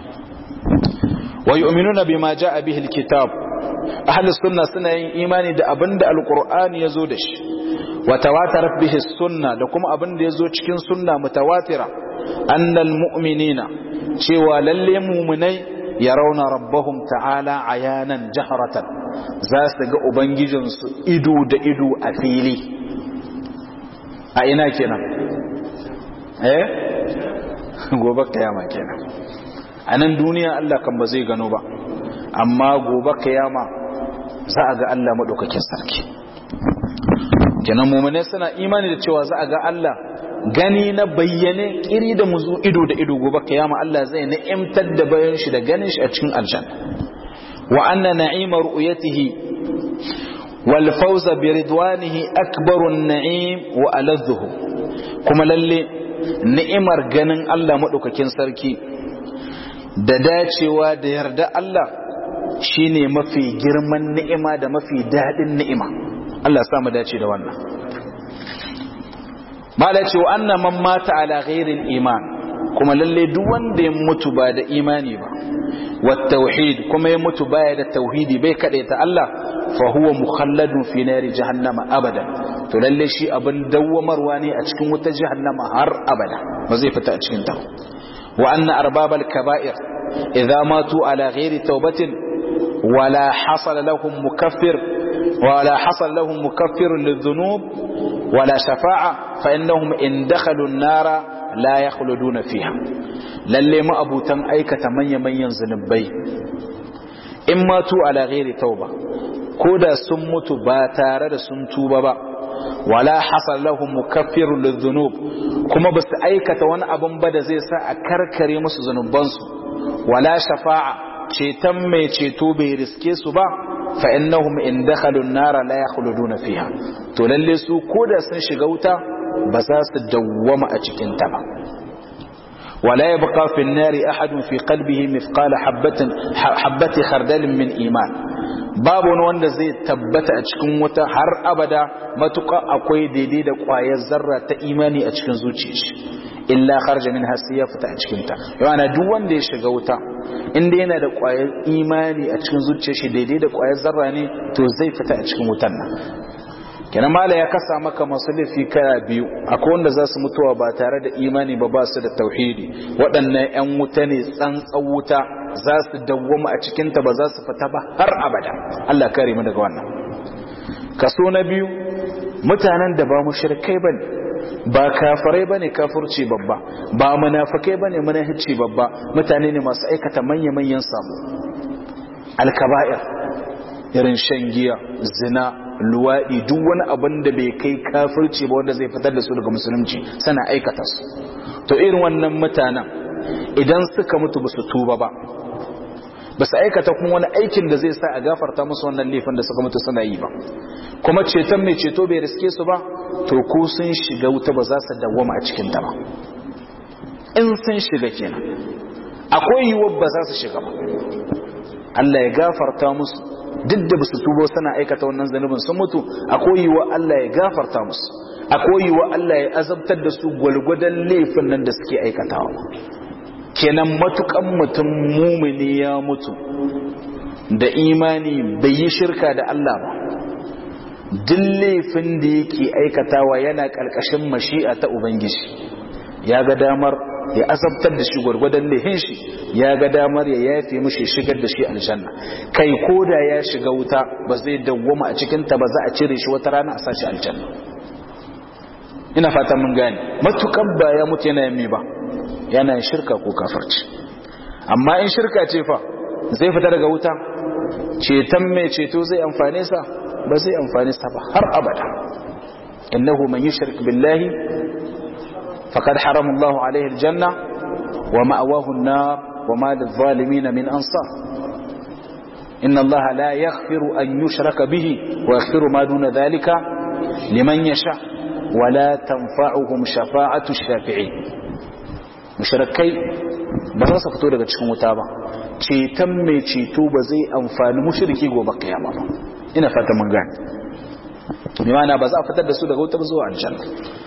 wa yu'minuna bima jaa bihi alkitab ahlus sunna suna yin imani da abinda alqur'ani yazo da shi wa tawatarat bihi sunna da kuma abinda yazo cikin sunna mutawatira annal mu'minina cewa lalle mu'minai yarawna rabbahum ta'ala ayanan jahratan za su ga ubangijinsu ido da ido a fili a ina kenan eh gobe kiyama kenan a nan duniya Allah kan ba zai gano ba amma gobe kiyama za a ga Allah maɗaukakin sarki kenan mummune suna imani da cewa za a ga Allah gani na bayyane kiri da muzu ido da ido gobe kiyama Allah zai na'imtar da bayan shi da ganin shi a cikin aljanna wa anna na'ima ru'yatihi wal fawza bi ridwanihi akbaru an-na'im wa aladhuhu kuma lalle ni'imar ganin Allah maɗaukakin sarki da dacewa da yarda Allah shine mafi girman ni'ima da mafi daɗin ni'ima Allah sa mu dace da wannan mala ce wa anna man mata ala ghairil iman kuma lalle duk wanda ya mutu ba da imani ba wa tauhid kuma ya mutu baya da tauhidi bai ta Allah fa huwa mukhalladun fi nari jahannama abada to lalle shi abin dawwamarwa ne a cikin wutar jahannama har abada ba zai fita a cikin ta وأن أرباب الكبائر إذا ماتوا على غير توبة ولا حصل لهم مكفر ولا حصل لهم مكفر للذنوب ولا شفاعة فإنهم إن دخلوا النار لا يخلدون فيها للي ما أبو تن أيك تمني من ينزل بي إن ماتوا على غير توبة كودا سمت باتارد سنتوبة با wala hasal lahum mukaffirun lidhunub kuma basu aikata wani abun ba da zai sa a karkare musu zanubansu wala shafa'a ceton mai ceto bai riske su ba fa innahum in dakhalu an-nara la yakhluduna fiha to lalle su koda sun shiga wuta ba za su dawwama a cikin ta ba ولا يبقى في النار أحد في قلبه مثقال حبة حبة خردل من إيمان babu wani wanda zai tabbata a cikin wuta har abada matuƙa akwai daidai da ƙwayar zarra ta imani a cikin zuciyar shi illa kharja min hasi ya fita a cikin ta yana duk wanda ya shiga wuta inda yana da ƙwayar imani a cikin zuciyar shi daidai da ƙwayar zarra ne to zai fita a cikin wutan nan kenan mala ya kasa maka masu laifi kaya biyu akwai wanda za su mutuwa ba tare da imani ba ba su da tauhidi waɗannan 'yan wuta ne tsantsan wuta za su dawwama a cikinta ba za su fita ba har abada Allah kare mu daga wannan kaso na biyu mutanen da ba mushrikai bane ba kafirai bane kafirci babba ba munafikai bane munafici babba mutane ne masu aikata manya-manyan samu alkaba'ir irin shan giya zina luwaɗi duk wani abin da bai kai kafirci ba wanda zai fitar da su daga musulunci sana aikata su to irin wannan mutanen idan suka mutu ba su tuba ba ba su aikata kuma wani aikin da zai sa a gafarta musu wannan laifin da suka mutu suna yi ba kuma ceton mai ceto bai riske su ba to ko sun shiga wuta ba za su dawwama a cikin ta ba in sun shiga kenan akwai yiwuwar ba za su shiga ba Allah ya gafarta musu duk da basu tubo suna aikata wannan zanubin sun mutu akwai yiwuwar Allah ya gafarta musu akwai yiwuwar Allah ya azabtar da su gwalgwadon laifin nan da suke aikatawa kenan matukan mutum mumini ya mutu da imani bai yi shirka da Allah ba duk laifin da yake aikatawa yana ƙarƙashin mashi'a ta ubangiji ya ga damar ya azabtar da shi gwargwadon laifin shi ya ga damar ya yafe mishi shigar da shi aljanna kai ko da ya shiga wuta ba zai dawwama a cikinta ba za a cire shi wata rana a sashi aljanna ina fata mun gane matukan ba ya mutu yana yin ba yana yin shirka ko kafirci amma in shirka ce fa zai fita daga wuta ceton mai ceto zai amfane sa ba zai amfane sa ba har abada innahu man yushrik billahi faqad harama Allahu alaihi aljanna wa ma'awahu an-nar wa ma lidh-dhalimin min ansar inna Allah la yaghfiru an yushraka bihi wa yaghfiru ma duna dhalika liman yasha wa la tanfa'uhum shafa'atu ash-shafi'in mushrikai ba za su fito daga cikin wuta ba ceton mai ceto ba zai amfani mushriki gobe kiyama ba ina fata mun gane bi mana ba za a fitar da su daga wuta ba zuwa aljanna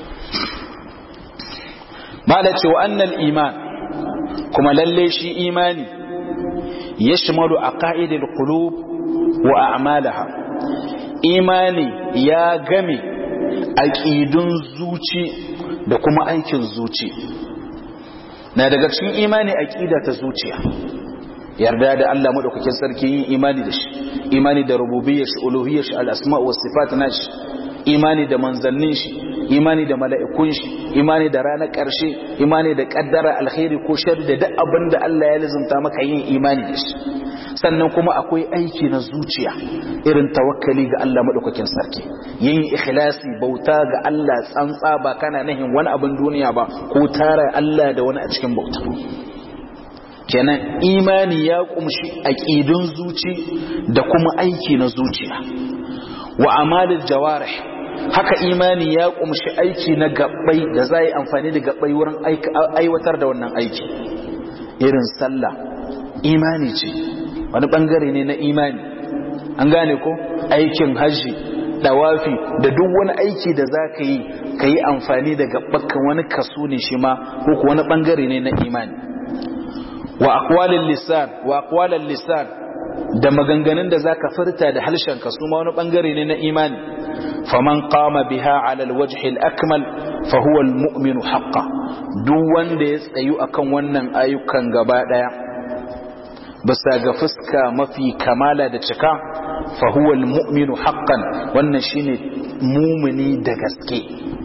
mala ce wa annal iman kuma lalle shi imani yashmalu aqaidil qulub wa a'malaha imani ya game aqidun zuci da kuma aikin zuci na daga cikin imani aqida ta zuciya yarda da Allah madaukakin sarki yin imani da shi imani da rububiyyar shi uluhiyyar shi al-asma wa sifat nashi imani da manzannin shi imani da mala'ikun shi imani da ranar ƙarshe imani da ƙaddara alkhairi ko shari da duk abin da Allah ya lizumta maka yin imani da shi sannan kuma akwai aiki na zuciya irin tawakkali ga Allah madaukakin sarki yin ikhlasi bauta ga Allah tsantsa ba kana nahin wani abin duniya ba ko tara Allah da wani a cikin bauta kenan imani ya kumshi aqidun zuci da kuma aiki na zuciya wa amalil jawarih haka imani ya kumshi aiki na gabbai da za yi amfani da gabbai wurin aiwatar da wannan aiki irin sallah imani ce wani bangare ne na imani an gane ko aikin hajji dawafi da duk wani aiki da za ka yi ka yi amfani da gabbakan wani kaso ne shi ma ko wani bangare ne na imani wa aqwalil lisan wa aqwalal lisan da maganganun da zaka furta da halshen ka su ma wani bangare ne na imani faman qama biha ala alwajh alakmal fa huwa almu'minu haqqan duk wanda ya tsayu akan wannan ayyukan gaba daya bisa ga fuska mafi kamala da cika fa huwa almu'minu haqqan wannan shine mumini da gaske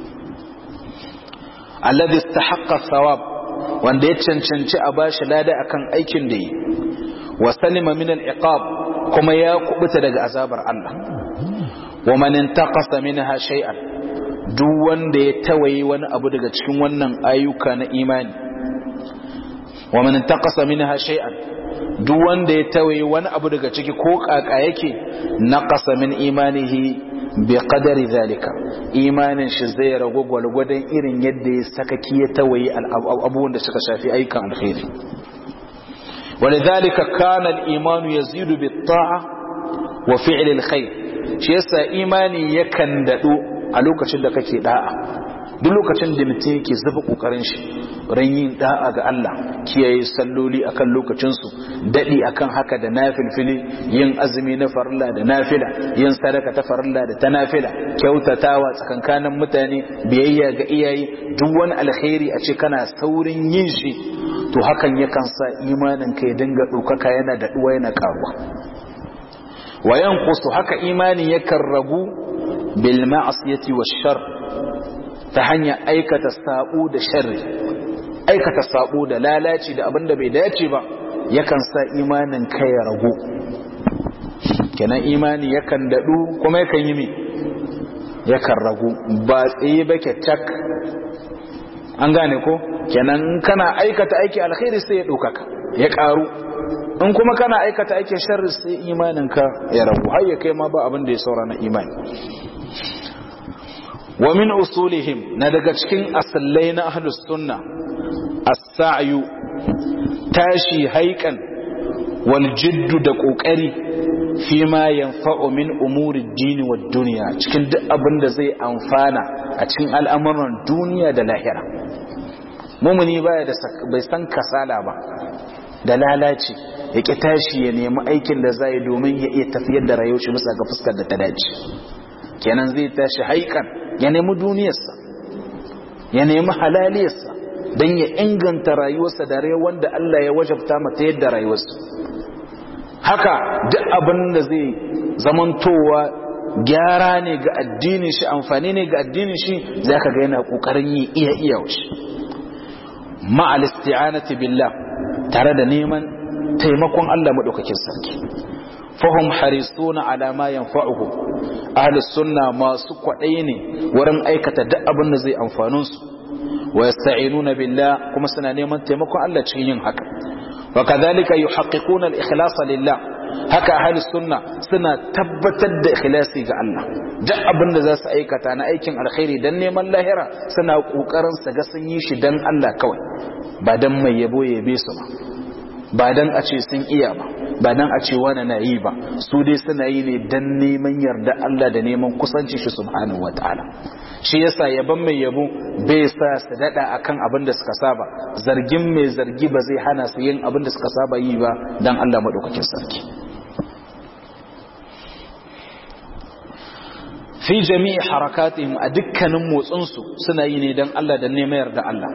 alladhi istahaqqa thawab wanda ya cancanci a bashi lada akan aikin da yi wa salima min al-iqab kuma ya kubuta daga azabar Allah wa man intaqasa minha shay'an duk wanda ya tawaye wani abu daga cikin wannan ayyuka na imani wa man intaqasa minha shay'an duk wanda ya tawaye wani abu daga ciki ko kaka yake naqasa min imanihi bi qadari zalika imanin shi zai ragu gwalgwadon irin yadda ya sakaki ya tawaye abubuwan da suka shafi ayyukan alkhairi ولذلك كان الإيمان يزيد بالطاعة وفعل الخير shi yasa imani yakan dadu a lokacin da kake da'a duk lokacin da mutum yake zuba kokarin shi ran yin da'a ga Allah kiyaye salloli akan lokacin su dadi akan haka da nafilfili yin azumi na farilla da nafila yin sadaka ta farilla da ta nafila kyautatawa tsakankanin mutane biyayya ga iyaye duk wani alkhairi a ce kana saurin yin shi to hakan yakan sa imanin ka ya dinga ɗaukaka yana daɗuwa yana ƙaruwa wa yanqusu haka imani yakan ragu bil ma'siyati wash shar ta hanyar aikata sabo da sharri aikata sabo da lalaci da abinda bai dace ba yakan sa imanin ka ya ragu kenan imani yakan daɗu kuma yakan yi me yakan ragu ba tsaye ba tak an gane ko kenan kana aikata aiki alkhairi sai ya ɗaukaka ya ƙaru in kuma kana aikata aikin sharri sai imaninka ya ragu har ya kai ma ba abin da ya saura na imani wa min usulihim na daga cikin asallai na ahlus sunna as-sa'yu tashi haikan wal jiddu da kokari fi ma yanfa'u min umuri dini wa duniya cikin duk abin da zai amfana a cikin al'amuran duniya da lahira mumuni baya da bai san kasala ba da lalaci ya ki tashi ya nemi aikin da zai domin ya iya tafiyar da rayuwar shi bisa ga fuskar da ta dace kenan zai tashi haikan ya nemi duniyarsa ya nemi halaliyarsa don ya inganta rayuwarsa da rayuwar da Allah ya wajabta mata yadda rayuwarsa haka duk abin da zai zamantowa gyara ne ga addinin shi amfani ne ga addinin shi za ka ga yana ƙoƙarin yi iya iya shi ma'al isti'anati billah tare da neman taimakon Allah madaukakin sarki fahum harisuna ala ma yanfa'uhu ahli sunna masu kwadai ne wurin aikata duk abin da zai amfanin su wa yasta'inuna billah kuma suna neman taimakon Allah cikin yin haka wa kadhalika yuhaqqiquna al-ikhlas lillah haka ahli sunna suna tabbatar da ikhlasi ga Allah duk abin da za su aikata na aikin alkhairi dan neman lahira suna kokarin su ga sun yi shi dan Allah kawai ba dan mai yabo yabe su ba ba dan a ce sun iya ba ba dan a ce wani na yi ba su dai suna yi ne dan neman yarda Allah da neman kusanci shi subhanahu wataala shi yasa yaban mai yabo bai sa su dada akan abin da suka saba zargin mai zargi ba zai hana su yin abin da suka saba yi ba dan Allah madaukakin sarki fi jami'i harakatihim a dukkanin motsinsu suna yi ne don Allah da neman yarda Allah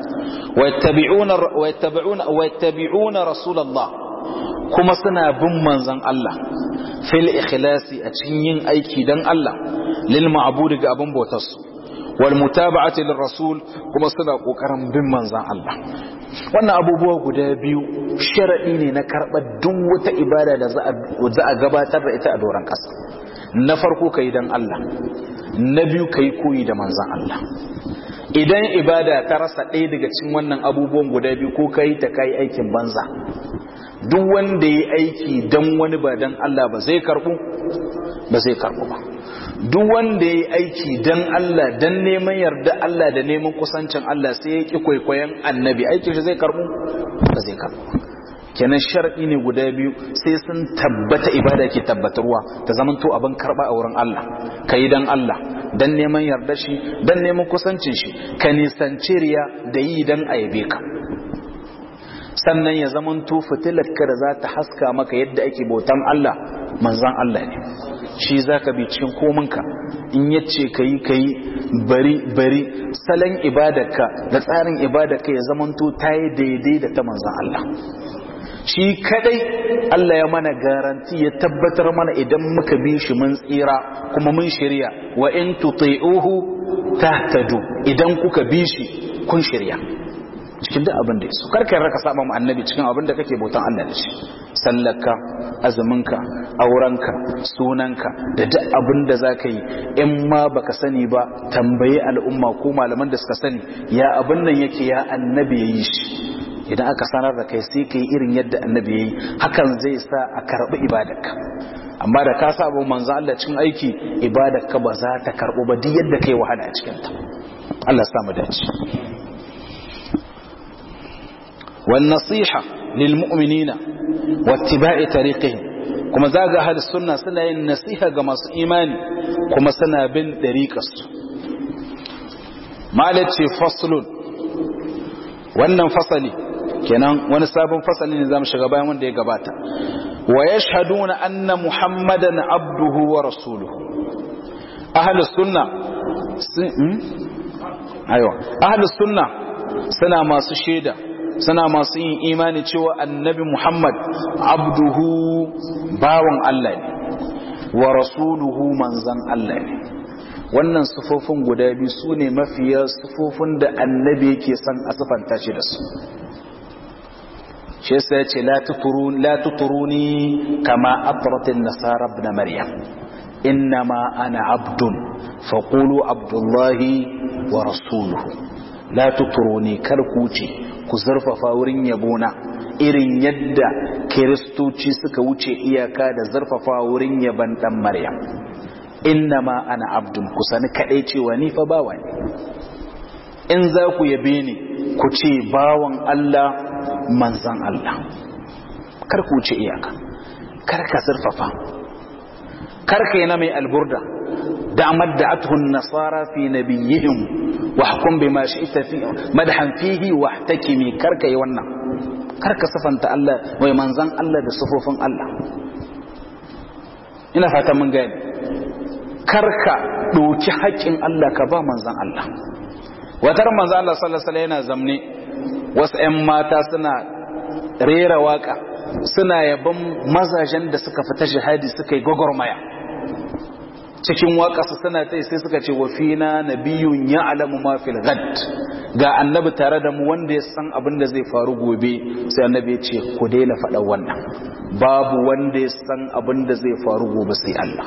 wa yattabi'una rasulullah kuma suna bin manzon Allah fil ikhlasi a cikin yin aiki don Allah lil ma'budi ga abin bautarsu wal mutaba'ati lir rasul kuma suna kokarin bin manzon Allah wannan abubuwa guda biyu sharadi ne na karɓar duk wata ibada da za a gabatar da ita a doron ƙasa na farko ka yi don Allah na biyu ka yi koyi da manzan Allah idan ibada ta rasa ɗaya daga cikin wannan abubuwan guda biyu ko ka yi ta ka yi aikin banza duk wanda ya yi aiki don wani ba don Allah ba zai karɓu ba zai karɓu ba duk wanda ya yi aiki don Allah don neman yarda Allah da neman kusancin Allah sai ya ƙi kwaikwayon annabi aikin shi zai karɓu ba zai karɓu ba kenan shar'i ne guda biyu sai sun tabbata ibada ke tabbatarwa ta zamanto abin karba a wurin Allah ka yi don Allah don neman yarda shi don neman kusancin shi ka nisanci riya da yi don a yabe ka sannan ya zamanto fitilar ka da za ta haska maka yadda ake bautan Allah manzan Allah ne shi za ka bi cikin kominka in yace ka yi ka yi bari bari salon ibadarka da tsarin ibadarka ya zamanto ta yi daidai da ta manzan Allah shi kadai Allah ya mana garanti ya tabbatar mana idan muka bi shi mun tsira kuma mun shirya wa in tuti'uhu tahtadu idan kuka bi shi kun shirya cikin duk abin da yaso karka raka saba mu annabi cikin abin da kake bautan Allah da shi sallarka azuminka aurenka sunanka da duk abin da zaka yi in ma baka sani ba tambayi al'umma ko malaman da suka sani ya abin nan yake ya annabi yayi shi idan aka sanar da kai sai ka yi irin yadda annabi ya yi hakan zai sa a karɓi ibadarka amma da ka saba manzo Allah cikin aiki ibadarka ba za ta karɓo ba duk yadda kai wahala a cikin ta Allah sa mu dace wan nasiha lil mu'minina wattiba'i tariqihim kuma zaga ahli sunna suna yin nasiha ga masu imani kuma suna bin dariqarsu malace faslun wannan fasali kenan wani sabon fasali ne zamu shiga bayan wanda ya gabata wa yashhaduna anna muhammadan abduhu wa rasuluhu ahlus sunna aiwa ahlus sunna suna masu shaida suna masu yin imani cewa annabi muhammad abduhu bawan Allah ne wa rasuluhu manzan Allah ne wannan sufofin guda biyu su ne mafiya sufofin da annabi yake son a sufanta shi da su shi yasa ya ce la tuturuni kama atratin nasara ibn maryam innama ana abdun faqulu abdullahi wa rasuluhu la tuturuni kar ku ce ku zarfafa wurin yabona irin yadda kiristoci suka wuce iyaka da zarfafa wurin yaban dan maryam innama ana abdun ku sani kadai cewa ni fa bawa ne in za ku yabe ni ku ce bawan Allah manzan Allah kar ku wuce iyaka kar ka zurfafa kar ka yana mai alburda da'amad da'atuhu an-nasara fi nabiyihim wa hukum bima shi'ta fi madhan fihi wa ihtakimi karka yi wannan karka sifanta Allah wai manzan Allah da sifofin Allah ina fata mun gani karka ɗauki haƙƙin Allah ka ba manzan Allah watar manzan Allah sallallahu alaihi yana zamne wasu ƴan mata suna rera waka suna yaban mazajen da suka fita jihadi suka yi gwagwarmaya cikin waƙasa suna ta sai suka ce wa fina nabiyun ya'lamu ma fil ghad ga annabi tare da mu wanda ya san abin da zai faru gobe sai annabi ya ce ku daina faɗa wannan babu wanda ya san abin da zai faru gobe sai Allah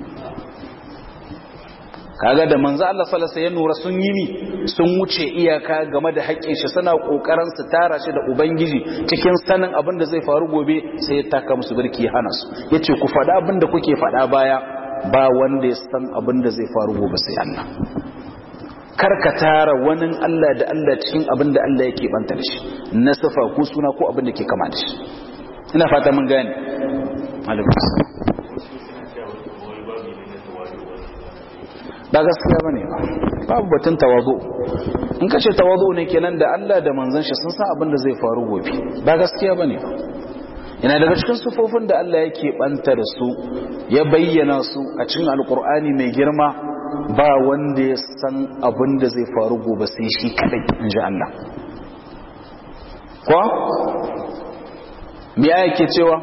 kaga da manzo Allah sallallahu alaihi nura sun yi mi sun wuce iyaka game da haƙƙin shi suna kokarin su tara shi da ubangiji cikin sanin abin da zai faru gobe sai ya taka musu birki hana su yace ku faɗa abin da kuke faɗa baya ba wanda ya san abin da zai faru gobe sai Allah kar ka tara wani Allah da Allah cikin abin da Allah yake banta da shi na sifa ko suna ko abin da ke kama da shi ina fata mun gane alaikum ba gaskiya ba ne babu batun tawazo in ka ce tawazo ne kenan da Allah da manzon shi sun san abin da zai faru gobe ba gaskiya ba ne yana daga cikin sufofin da Allah yake banta da su ya bayyana su a cikin alkur'ani mai girma ba wanda ya san abin da zai faru gobe sai shi kadai in ji Allah ko me yake cewa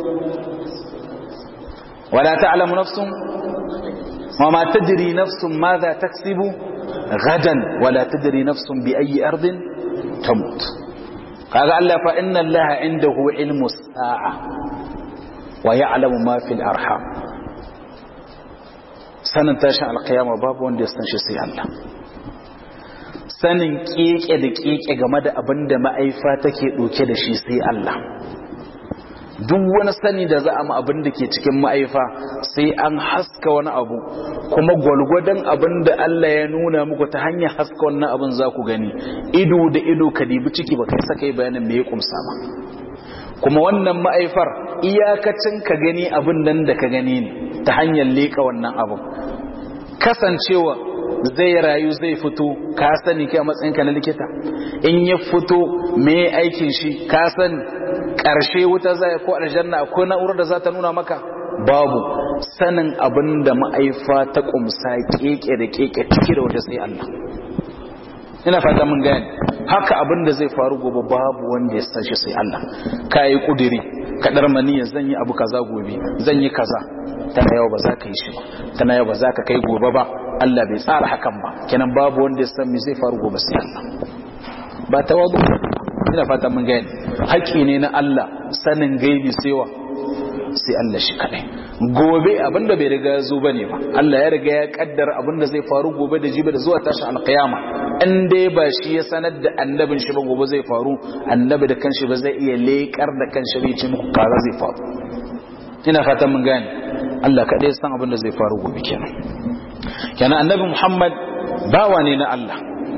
wala ta'lamu nafsun وما تدري نفس ماذا تكسب غدا ولا تدري نفس بأي أرض تموت قال الله فإن الله عنده علم الساعة ويعلم ما في الأرحام sanin tashin alkiyama babu wanda ya san shi sai Allah sanin keke da keke game da abin da ma'aifa take ɗauke da shi sai Allah duk wani sani da za a ma abin da ke cikin ma'aifa sai an haska wani abu kuma gwalgwadon abin da Allah ya nuna muku ta hanyar haska wannan abin za ku gani ido da ido ka dibi ciki ba kai saka yi bayanin me ya kumsa ba kuma wannan ma'aifar iyakacin ka gani abin nan da ka gani ne ta hanyar leƙa wannan abin kasancewa zai rayu zai fito ka sani kai a matsayinka na likita in ya fito me aikin shi ka sani ƙarshe wuta zai ko aljanna ko na'urar da za ta nuna maka babu sanin abin da ma'aifa ta kumsa keke da keke ciki da wata sai Allah ina fata mun gane haka abin da zai faru gobe babu wanda ya san shi sai Allah ka yi kudiri kadar maniya zan yi abu kaza gobe zan yi kaza tana yau ba za ka yi shi ba tana yau ba za ka kai gobe ba Allah bai tsara hakan ba kenan babu wanda ya san me zai faru gobe sai Allah ba tawadu ina fata mun gane haƙƙi ne na Allah sanin gaibi sewa sai Allah shi kadai gobe abinda bai riga ya zo bane ba Allah ya riga ya kaddara abinda zai faru gobe da jibi da zuwa tashin alqiyama in dai ba shi ya sanar da annabin shi ba gobe zai faru annabi da kanshi ba zai iya lekar da kanshi bai ce muku kaza zai faru ina fata mun gane Allah kadai san abinda zai faru gobe kenan kenan annabi Muhammad bawa ne na Allah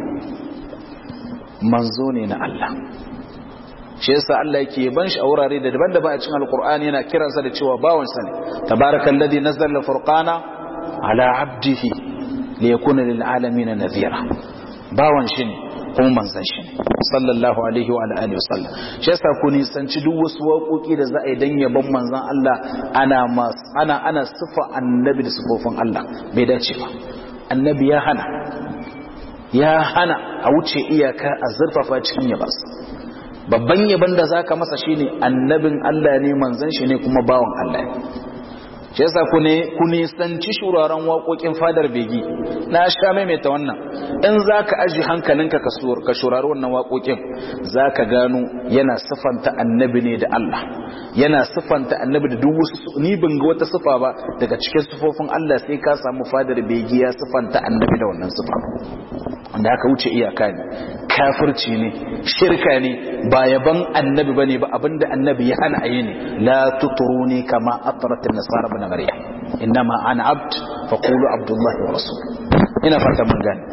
manzo ne na Allah shi yasa Allah yake ban shi a wurare da daban-daban a cikin alkur'ani yana kiransa da cewa bawan sa ne tabarakal ladhi nazzala al-furqana ala 'abdihi liyakuna lil alamin nadhira bawan shi ne kuma manzon shi ne sallallahu alaihi wa alihi wasallam shi yasa ku nisanci duk wasu waƙoƙi da za a yi dan yabon manzon Allah ana ana ana sifa annabi da sifofin Allah bai dace ba annabi ya hana ya hana a wuce iyaka a zurfafa cikin yabarsa babban yaban da zaka masa shine annabin Allah ne manzon shi ne kuma bawan Allah ne shi yasa ku ne ku nisanci shuraren waƙoƙin fadar begi na sha maimaita wannan in zaka aji hankalinka ka ka shurari wannan waƙoƙin zaka gano yana sifanta annabi ne da Allah yana sifanta annabi da duk wasu ni ban ga wata sifa ba daga cikin sifofin Allah sai ka samu fadar begi ya sifanta annabi da wannan sifa wanda aka wuce iyaka ne kafirci ne shirka ne ba yaban annabi bane ba abinda annabi ya hana ayi ne la tuturuni kama atrat an-nasara ibn maryam innama ana abd faqulu abdullahi wa rasul ina fata mun gane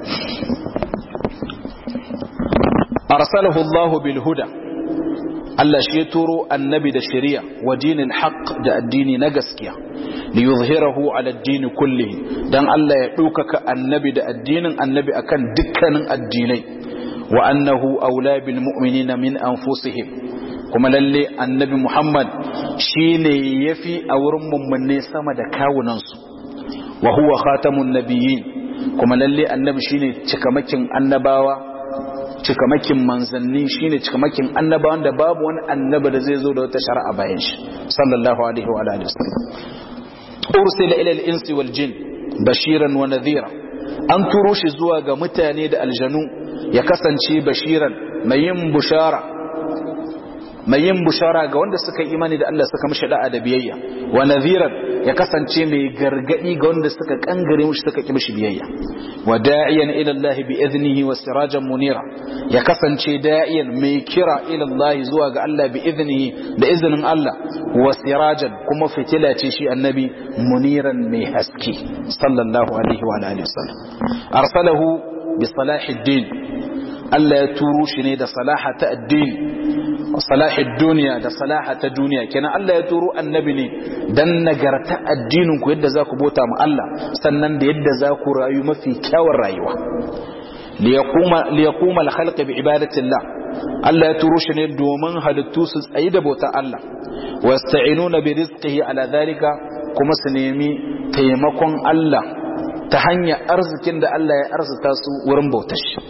arsalahu allah bil huda Allah shi ya turo annabi da shari'a wa dinin haqq da addini na gaskiya li yuzhirahu ala ad-din kullihi dan Allah ya ɗaukaka annabi da addinin annabi akan dukkanin addinai wa annahu aula bil mu'minina min anfusihim kuma lalle annabi Muhammad shine yafi a wurin mummunne sama da kawunansu wa huwa khatamun nabiyyin kuma lalle annabi shine cikamakin annabawa cikamakin manzanni shine cikamakin annabawan da babu wani annaba da zai zo da wata shari'a bayan shi sallallahu alaihi wa alihi wasallam ursila ila al-insi wal jin bashiran wa nadhira an turo shi zuwa ga mutane da aljanu ya kasance bashiran mai yin bushara mai yin bushara ga wanda suka imani da Allah suka mishi da'a da biyayya wa nadhiran ya kasance mai gargadi ga wanda suka kangare mishi suka ki mishi biyayya wa da'iyan ila Allah bi idnihi wa sirajan munira ya kasance da'iyan mai kira ila Allah zuwa ga Allah bi idnihi da izinin Allah wa sirajan kuma fitila ce shi annabi muniran mai haske sallallahu alaihi wa alihi wasallam arsalahu bi salahiddin Allah ya turo shi ne da salaha ta addini salahi duniya da salaha ta duniya kenan Allah ya turo annabi ne dan nagarta addinin ku yadda za ku bota mu Allah sannan da yadda za ku rayu mafi kyawun rayuwa li yaquma al-khalq bi ibadati Allah Allah ya turo shi ne domin halittu su tsayi da bauta Allah wasta'inuna bi rizqihi ala dhalika kuma su nemi taimakon Allah ta hanyar arzikin da Allah ya arzuta su wurin bautar shi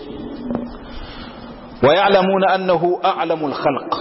ويعلمون أنه أعلم الخلق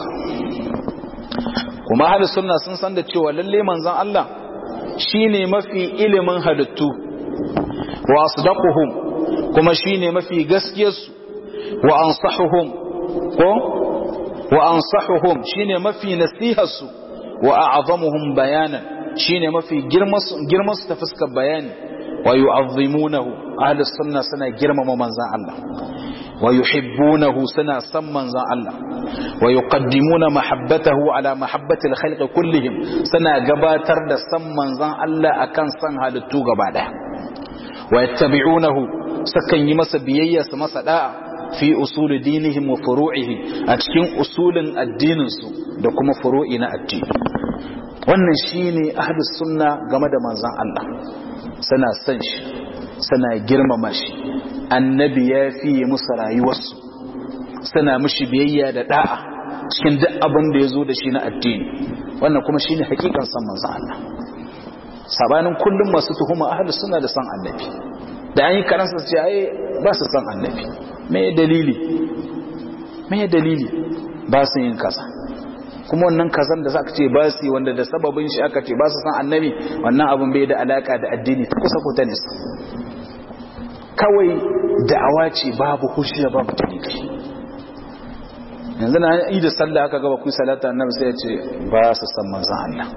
kuma ahli sunna sun san da cewa lalle manzon Allah shine mafi ilimin halittu wa asdaquhum kuma shine mafi gaskiyarsu wa ansahuhum ko wa ansahuhum shine mafi nasiharsu wa a'zamuhum bayanan shine mafi girmasu girmasu ta fuskar bayani wa yu'azzimunahu ahli sunna suna girmama manzon Allah ويحبونه سنا سما الله ويقدمون محبته على محبة الخلق كلهم سنا قباتر دا سما الله أكن سن هالتو قبادا ويتبعونه سكن يمس بيي سمس داء في أصول دينهم وفروعه أتكين أصول الدين da kuma furu'i na addini wannan shine ahlus sunna game da manzon Allah suna son shi suna girmama shi annabi ya fiye musu rayuwarsu suna mishi biyayya da da'a cikin duk abin da ya zo da shi na addini wannan kuma shine hakikan san manzon Allah sabanin kullum masu tuhuma ahlus sunna da san annabi da an yi karansa su ce ai ba su san annabi me dalili me dalili ba su yin kaza kuma wannan kazan da zaka ce ba su yi wanda da sababin shi aka ce ba su san annabi wannan abin bai da alaka da addini ta kusa ko ta nisa kawai da'awa ce babu hujja babu dalili yanzu na yi da sallah aka gaba kun salata annabi sai ya ce ba su san manzon Allah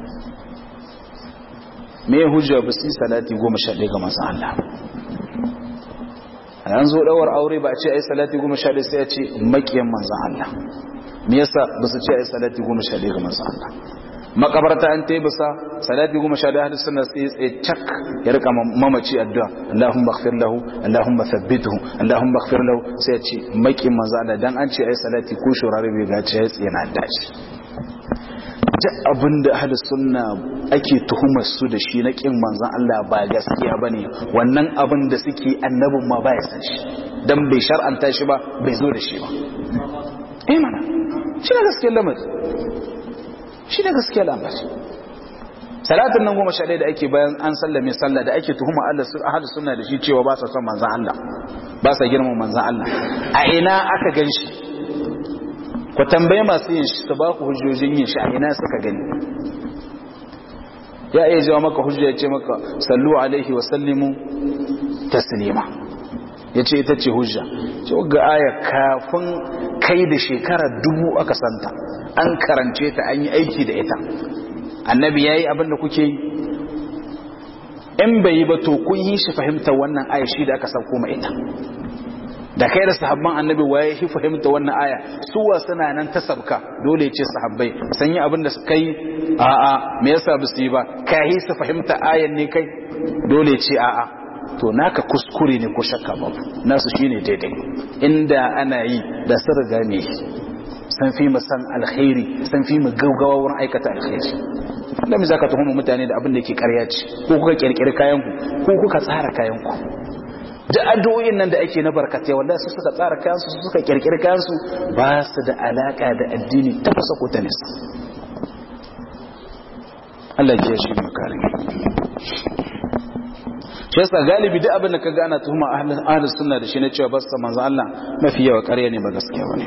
me hujja ba su yi salati goma sha ɗaya ga manzon Allah a yanzu ɗawar aure ba a ce ai salati goma sha ɗaya sai ya ce maƙiyan manzon Allah me yasa ba su ce ai salati goma sha ɗaya ga manzon Allah makabarta an ta yi bisa salati goma sha ɗaya hadis suna tsaye tsaye cak ya rika mamaci addu'a Allahumma ighfir lahu Allahumma thabbithu Allahumma ighfir lahu sai ya ce maƙin manzo Allah dan an ce ai salati ko shurare bai ga ce ya tsaye na dace duk abin da ahli sunna ake tuhumar su da shi na kin manzon Allah ba gaskiya bane wannan abin da suke annabin ma ba ya san shi dan bai shar'anta shi ba bai zo da shi ba eh mana shi ne gaskiyar lamarin shi ne gaskiya lamari salatin nan goma sha ɗaya da ake bayan an sallame sallah da ake tuhuma Allah ahadu sunna da shi cewa ba sa son manzan Allah ba sa girman manzan Allah a ina aka gan shi ku tambaye masu yin shi su ba ku hujjojin yin shi a ina suka gani ya iya jawa maka hujja ya ce maka sallu alaihi wa sallimu taslima ya ce ita ce hujja ce ga aya kafin kai da shekara dubu aka santa an karance ta an yi aiki da ita annabi ya yi abinda kuke yi in bai yi ba to kun yi shi fahimta wannan aya shi da aka sauko ma ita da kai da sahabban annabi waye shi fahimta wannan aya suwa suna nan ta sabka dole ce sahabbai san yi abinda su kai a'a me yasa ba su yi ba kai su fahimta ayan ne kai dole ce a'a to naka kuskure ne ko shakka babu nasu shine daidai inda ana yi da sun riga ne san fi mu san alkhairi san fi mu gaugawa wurin aikata alkhairi da me zaka tuhuma mutane da abin da yake ƙarya ce ko kuka kirkiri kayan ku ko kuka tsara kayan ku duk addu'o'in nan da ake na barkatai wallahi su suka tsara kayan su suka kirkiri kayan su ba su da alaka da addini ta fasa ko ta nisa Allah ya shi mu kare shi yasa galibi duk abin da ka gana tuhuma ahlus sunna da shi na cewa basta manzo Allah mafi yawa ƙarya ne ba gaskiya bane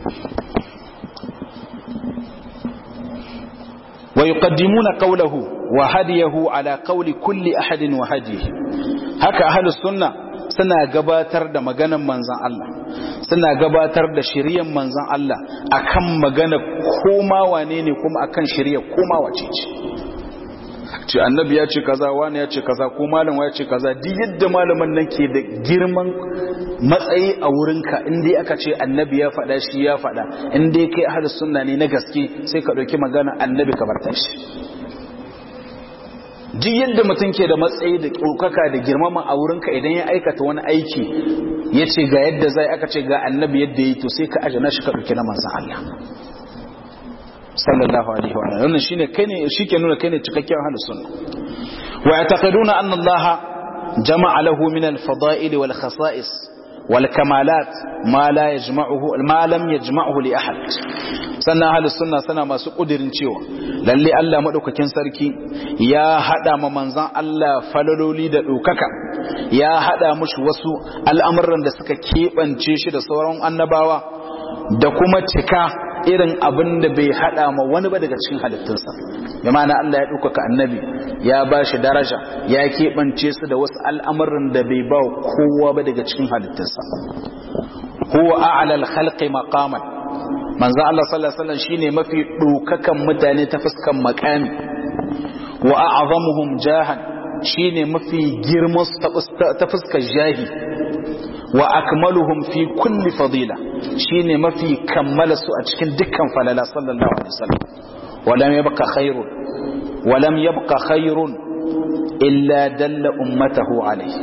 wa yuqaddimuna qawlahu wa hadiyahu ala qawli kulli ahadin wa hadihi haka ahlus sunna suna gabatar da maganan manzon Allah suna gabatar da shiryan manzon Allah akan magana koma wane ne kuma akan shirya koma wace ce ce annabi ya ce kaza wani ya ce kaza ko malam ya ce kaza duk yadda malaman nan ke da girman matsayi a wurinka in dai aka ce annabi ya faɗa shi ya faɗa in dai kai ahlus sunna ne na gaske sai ka ɗauki magana annabi ka barta shi duk yadda mutum ke da matsayi da ɗaukaka da girmama a wurinka idan ya aikata wani aiki ya ce ga yadda zai aka ce ga annabi yadda ya yi to sai ka ajana shi ka ɗauki na manzan Allah sallallahu alaihi wa sallam wannan shine kai ne shike nuna kai ne cikakken ahlus sunna wa ya'taqiduna anna Allah jama'a lahu min al-fada'il wal khasa'is wal kamalat ma la yajma'uhu ma lam yajma'uhu li ahad sannan ahlus sunna sana masu kudirin cewa lalle Allah madaukakin sarki ya hada ma manzon Allah falaloli da dokaka ya hada mushi wasu al'amuran da suka kebance shi da sauran annabawa da kuma cika irin abin da bai hada ma wani ba daga cikin halittunsa ya ma'ana Allah ya ɗaukaka annabi ya ba shi daraja ya keɓance su da wasu al'amuran da bai ba kowa ba daga cikin halittunsa huwa a'lal khalqi maqaman manzo Allah sallallahu alaihi wasallam shine mafi ɗaukakan mutane ta fuskan makami wa a'zamuhum jahan shine mafi girman ta fuskar jahi wa akmaluhum fi kulli fadila shine mafi kammala su a cikin dukkan falala sallallahu alaihi wasallam walam yabqa khairun walam yabqa khairun illa dalla ummatahu alaihi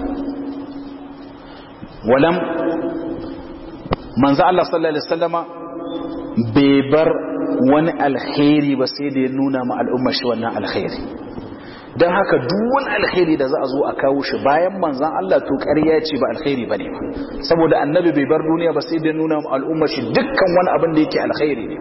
walam manzo Allah sallallahu alaihi wasallama bai bar wani alkhairi ba sai da ya nuna ma al'umma shi wannan alkhairi don haka duwan alkhairi da za a zo a kawo shi bayan manzan Allah to ƙarya ce ba alkhairi ba ne ba saboda annabi bai bar duniya ba sai da nuna al'ummar shi dukkan wani abin da yake alkhairi ne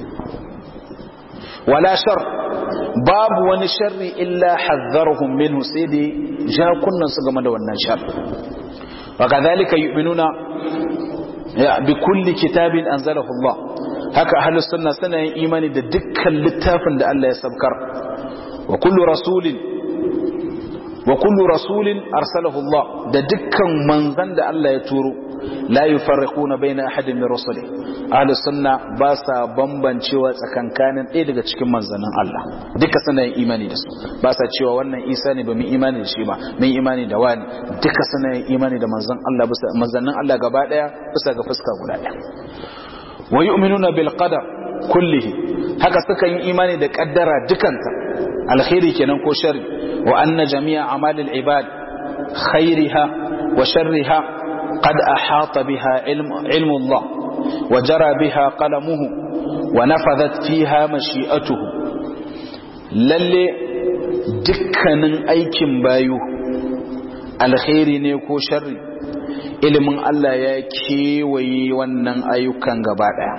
wala shar babu wani sharri illa hazzarhum minhu sai da ja kunnan su game da wannan shar wa kadhalika yu'minuna bi kulli kitabin anzalahu Allah haka ahlus sunna suna yin imani da dukkan littafin da Allah ya sabkar وكل رسول وكل رسول أرسله الله ده دكا منزن ده الله يتورو لا يفرقون بين أحد من رسله أهل السنة باسا بمبان شوى سكان كان إيه daga cikin manzanin Allah duka suna yin imani da su ba sa cewa wannan Isa ne ba mu imani da shi ba mun imani da wani duka suna yin imani da manzan Allah bisa manzanin Allah gaba daya bisa ga fuska guda daya wa yu'minuna bil qadar kullihi haka suka yi imani da kaddara dukanta alkhairi kenan ko sharri wa anna jami'a amalil ibad khairiha wa sharriha qad ahata biha ilmu Allah wa jara biha qalamuhu wa nafadhat fiha mashi'atuhu lalle dukkanin aikin bayu alkhairi ne ko sharri ilimin Allah ya kewaye wannan ayyukan gaba daya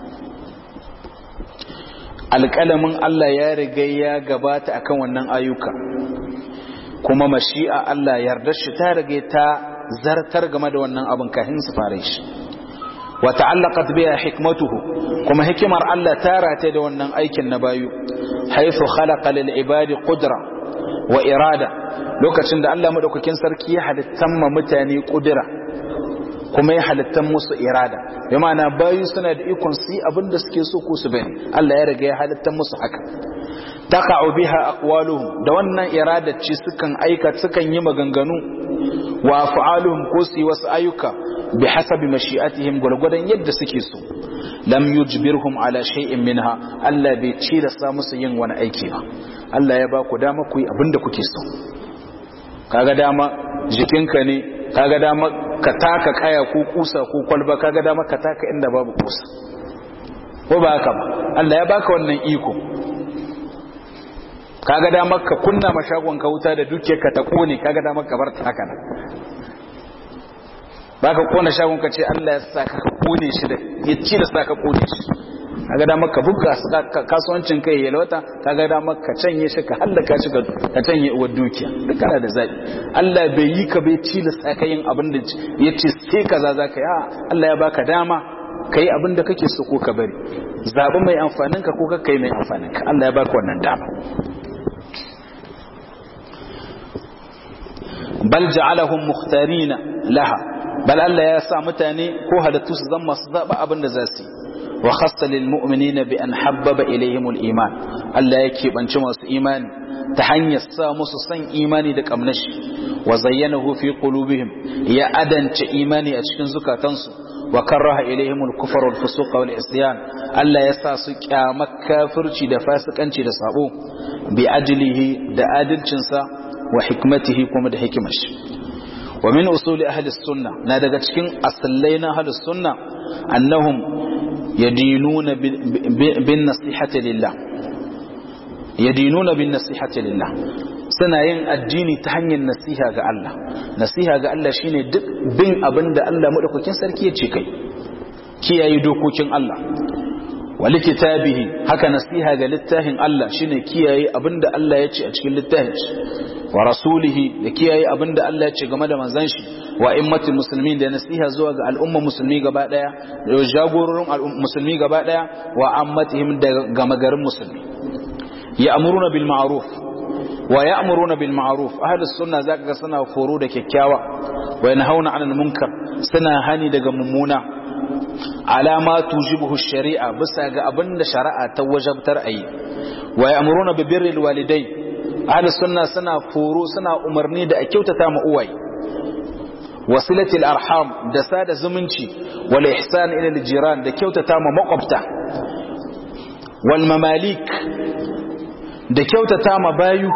alƙalamin Allah ya riga ya gabata akan wannan ayyuka kuma mashi'a Allah yarda shi ta rage ta zartar game da wannan abin kafin su fara shi wa ta'allaqat biha hikmatuhu kuma hikimar Allah ta rate da wannan aikin na bayu haythu khalaqa lil ibadi qudra wa irada lokacin da Allah madaukakin sarki ya halittan ma mutane kudura kuma ya halittan musu irada ya ma'ana bayu suna da ikon su yi abin da suke so ko su bane Allah ya riga ya halittan musu haka taqa'u biha aqwaluhum da wannan irada ce sukan aika sukan yi maganganu wa af'aluhum ko su yi wasu ayyuka bi hasabi mashi'atihim gurgurdan yadda suke so lam yujbirhum ala shay'in minha Allah bai ci da sa musu yin wani aiki ba Allah ya ba ku dama ku yi abin da kuke so kaga dama jikinka ne kaga dama ka taka kaya ko kusa ko kwalba kaga dama ka taka inda babu kusa ko ba haka ba Allah ya baka wannan iko kaga da maka kunna mashagon ka wuta da dukiyarka ta kone kaga da maka bar ta haka nan baka kona shagon ka ce Allah ya saka ka kone shi da ya ci da saka kone shi kaga da maka buga kasuwancin kai ya lawata kaga da maka canye shi ka hallaka shi ka canye uwar dukiya duk kana da zabi Allah bai yi ka bai ci da saka yin abin da ya ce sai kaza zaka ya Allah ya baka dama kai abin da kake so ko ka bari zabi mai amfanin ka ko ka kai mai amfanin ka Allah ya baka wannan dama bal ja'alahum mukhtarina laha bal Allah ya sa mutane ko halittu su zama su zaba abin da za su wa khassa lil mu'minina bi an habbaba ilayhim al iman Allah yake banci masu imani ta hanyar sa musu san imani da kamnashi wa zayyanahu fi qulubihim ya adance imani a cikin zukatansu wa karaha ilayhim al kufr wal fusuq wal isyan Allah ya sa su kyama kafirci da fasikanci da sabo bi ajlihi da adalcinsa wa hikmatihi kuma da hikimashi wa min usuli ahli sunna na daga cikin asallai na ahli sunna annahum yadinuna bin nasihati lillah yadinuna bin nasihati lillah suna yin addini ta hanyar nasiha ga Allah nasiha ga Allah shine duk bin abinda Allah madaukakin sarki ya ce kai kiyaye dokokin Allah wa likitabihi haka nasiha ga littafin Allah shine kiyaye abinda Allah ya ce a cikin littafin wa rasulihi da kiyaye abinda Allah ya ce game da manzon shi wa immatul muslimin da nasiha zuwa ga al'umma musulmi gaba daya da jagororin musulmi gaba daya wa ammatihim da gama garin musulmi ya'muruna bil ma'ruf wa ya'muruna bil ma'ruf ahlus sunna zaka ga suna foro da kyakkyawa wa yanhauna 'anil munkar suna hani daga mummuna alama tujibuhu shari'a bisa ga abinda shari'a ta wajabtar ayi wa ya'muruna bi birril walidai ahlus sunna suna foro suna umarni da a kyautata ma uwaye wasilatil arham da sada zumunci wal ihsan ila al jiran da kyautata ma makwabta wal mamalik da kyautata ma bayu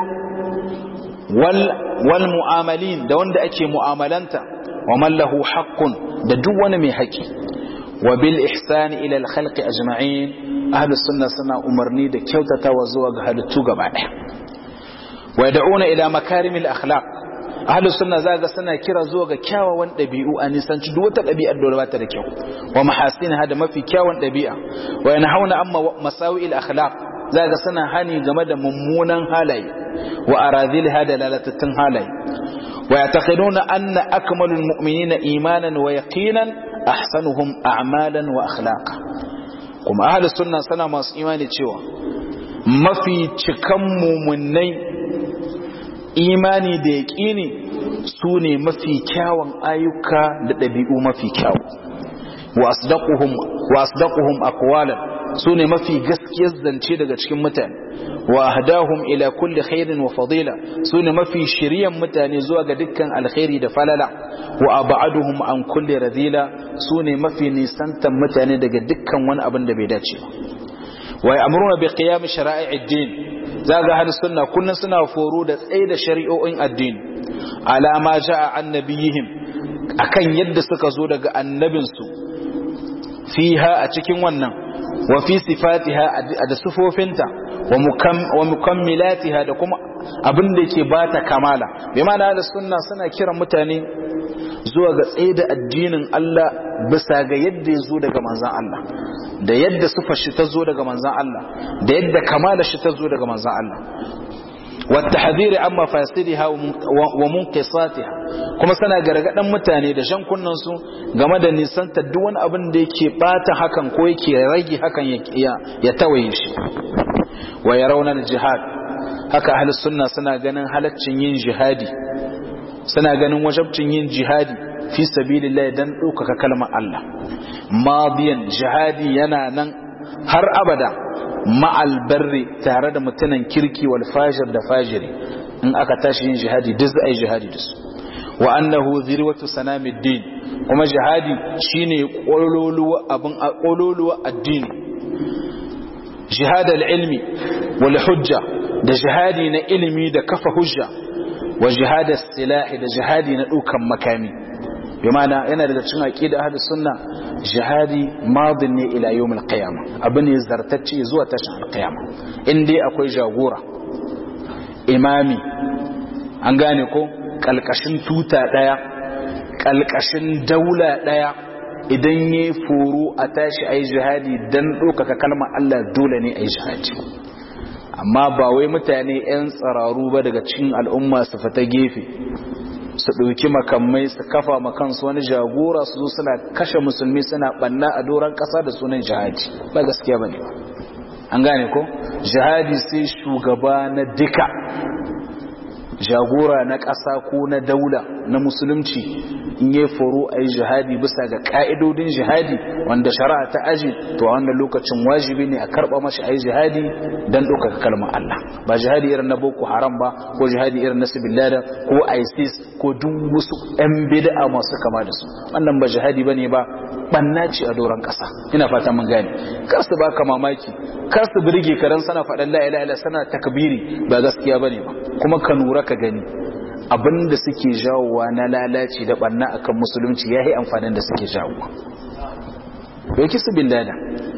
wal wal mu'amalin da wanda ake mu'amalanta wa man lahu haqqun da duk wani mai haƙi wa bil ihsan ila al khalqi ajma'in ahlus sunna suna umarni da kyautatawa zuwa ga halittu gaba ɗaya wa yad'una ila makarimil akhlaq ahlus sunna zaga suna kira zuwa ga kyawawan dabi'u a nisanci duk wata dabi'ar da ba ta da kyau wa mahasinha da mafi kyawun dabi'a wa yanhauna amma masawi'il akhlaq zaga suna hani game da mummunan halaye wa aradhilha da lalatattun halaye wa yataqiduna anna akmalul mu'minina imanan wa yaqinan ahsanuhum a'malan wa akhlaqa kuma ahlus sunna sana masu imani cewa mafi cikan mumunai imani da yaƙini su ne mafi kyawun ayyuka da ɗabi'u mafi kyawu wa asdaquhum aqwalan su ne mafi gaskiyar zance daga cikin mutane wa ahdahum ila kulli khairin wa fadila su ne mafi shiryan mutane zuwa ga dukkan alkhairi da falala wa ab'aduhum an kulli radila su ne mafi nisantan mutane daga dukkan wani abin da bai dace ba wa ya'muruna bi qiyam shara'i'id din zaga hal sunna kullun suna foro da tsaye da shari'o'in addini alama ja'a annabiyihim akan yadda suka zo daga annabinsu fiha a cikin wannan wa fi sifatiha da sifofinta wa mukammilatiha da kuma abin da yake bata kamala bi ma'ana da sunna suna kiran mutane zuwa ga tsaye da addinin Allah bisa ga yadda ya zo daga manzan Allah da yadda sufar shi ta zo daga manzan Allah da yadda kamala shi ta zo daga manzan Allah wata hadiri an mafasiriha wa munqisatiha kuma sana gargadan mutane da shan kunnan su game da nisanta duk wani abin da yake bata hakan ko yake rage hakan ya tawaye shi wa yarawna jihad haka ahlus sunna suna ganin halaccin yin jihadi suna ganin wajabcin yin jihadi fi sabilillah dan ɗaukaka kalmar Allah madiyan jihadi yana nan har abada ma'al barri tare da mutanen kirki wal fajir da fajiri in aka tashi yin jihadi duk za a yi jihadi da su wa annahu zirwatu sanamiddin kuma jihadi shine kololuwa abin kololuwa addini jihad al-ilmi wal hujja da jihadi na ilimi da kafa hujja wa jihad as-silahi da jihadi na dukan makami bi ma'ana yana daga cikin aqida ahlus sunna jihadi madin ne ila yawmil qiyama abu ne zartacce zuwa tashin alqiyama in dai akwai jagora imami an gane ko kalkashin tuta daya kalkashin daula daya idan ya foro a tashi a yi jihadi don ɗaukaka kalmar Allah dole ne a yi jihadi amma ba wai mutane 'yan tsararu ba daga cikin al'umma su fita gefe su ɗauki makamai su kafa makansu wani jagora su zo suna kashe musulmi suna ɓanna a doron ƙasa da sunan jihadi ba gaskiya ba ne an gane ko jihadi sai shugaba na duka jagora na ƙasa ko na daula na musulunci in yi foro a yi jihadi bisa ga ƙa'idodin jihadi wanda shari'a ta aji to a wannan lokacin wajibi ne a karɓa mashi a yi jihadi don ɗaukaka kalmar Allah ba jihadi irin na boko haram ba ko jihadi irin na sibilada ko isis ko duk wasu 'yan bid'a masu kama da su wannan ba jihadi ba ne ba ɓanna ce a doron ƙasa ina fata mun gane kar su baka mamaki kar su birge ka dan sana faɗan la ilaha illa sana takbiri ba gaskiya bane ba kuma ka nura ka gani abinda suke jawowa na lalaci da banna akan musulunci yayi amfanin da suke jawowa doki su billada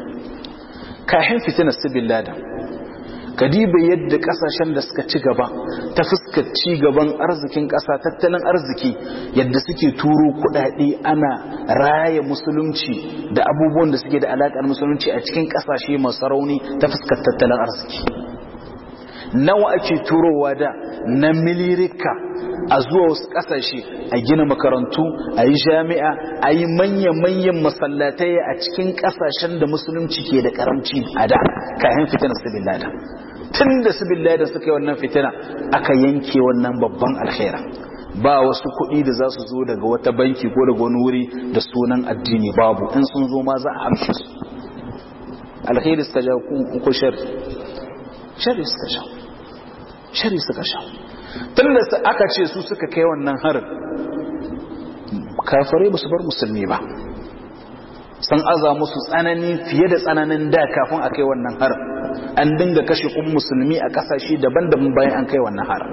kahin fitina su billada kadiba yadda kasashen da suka ci gaba ta fuskar ci gaban arzikin kasa tattalin arziki yadda suke turo kudade ana raya musulunci da abubuwan da suke da alakar musulunci a cikin kasashe masu rauni ta fuskar tattalin arziki nawa ake turowa da na milirika a zuwa wasu kasashe a gina makarantu a yi jami'a a yi manya-manyan masallatai a cikin kasashen da musulunci ke da karamci a da kayan fitina sibillada tun da sibillada suka yi wannan fitina aka yanke wannan babban alkhaira ba wasu kuɗi da za su zo daga wata banki ko daga wani wuri da sunan addini babu in sun zo ma za a amshi su alkhairi suka ja ko shari shari suka sha shari suka sha tun da aka ce su suka kai wannan harin kafirai ba su bar musulmi ba sun aza musu tsanani fiye da tsananin da kafin a kai wannan harin an dinga kashe kun musulmi a kasashe daban-daban bayan an kai wannan harin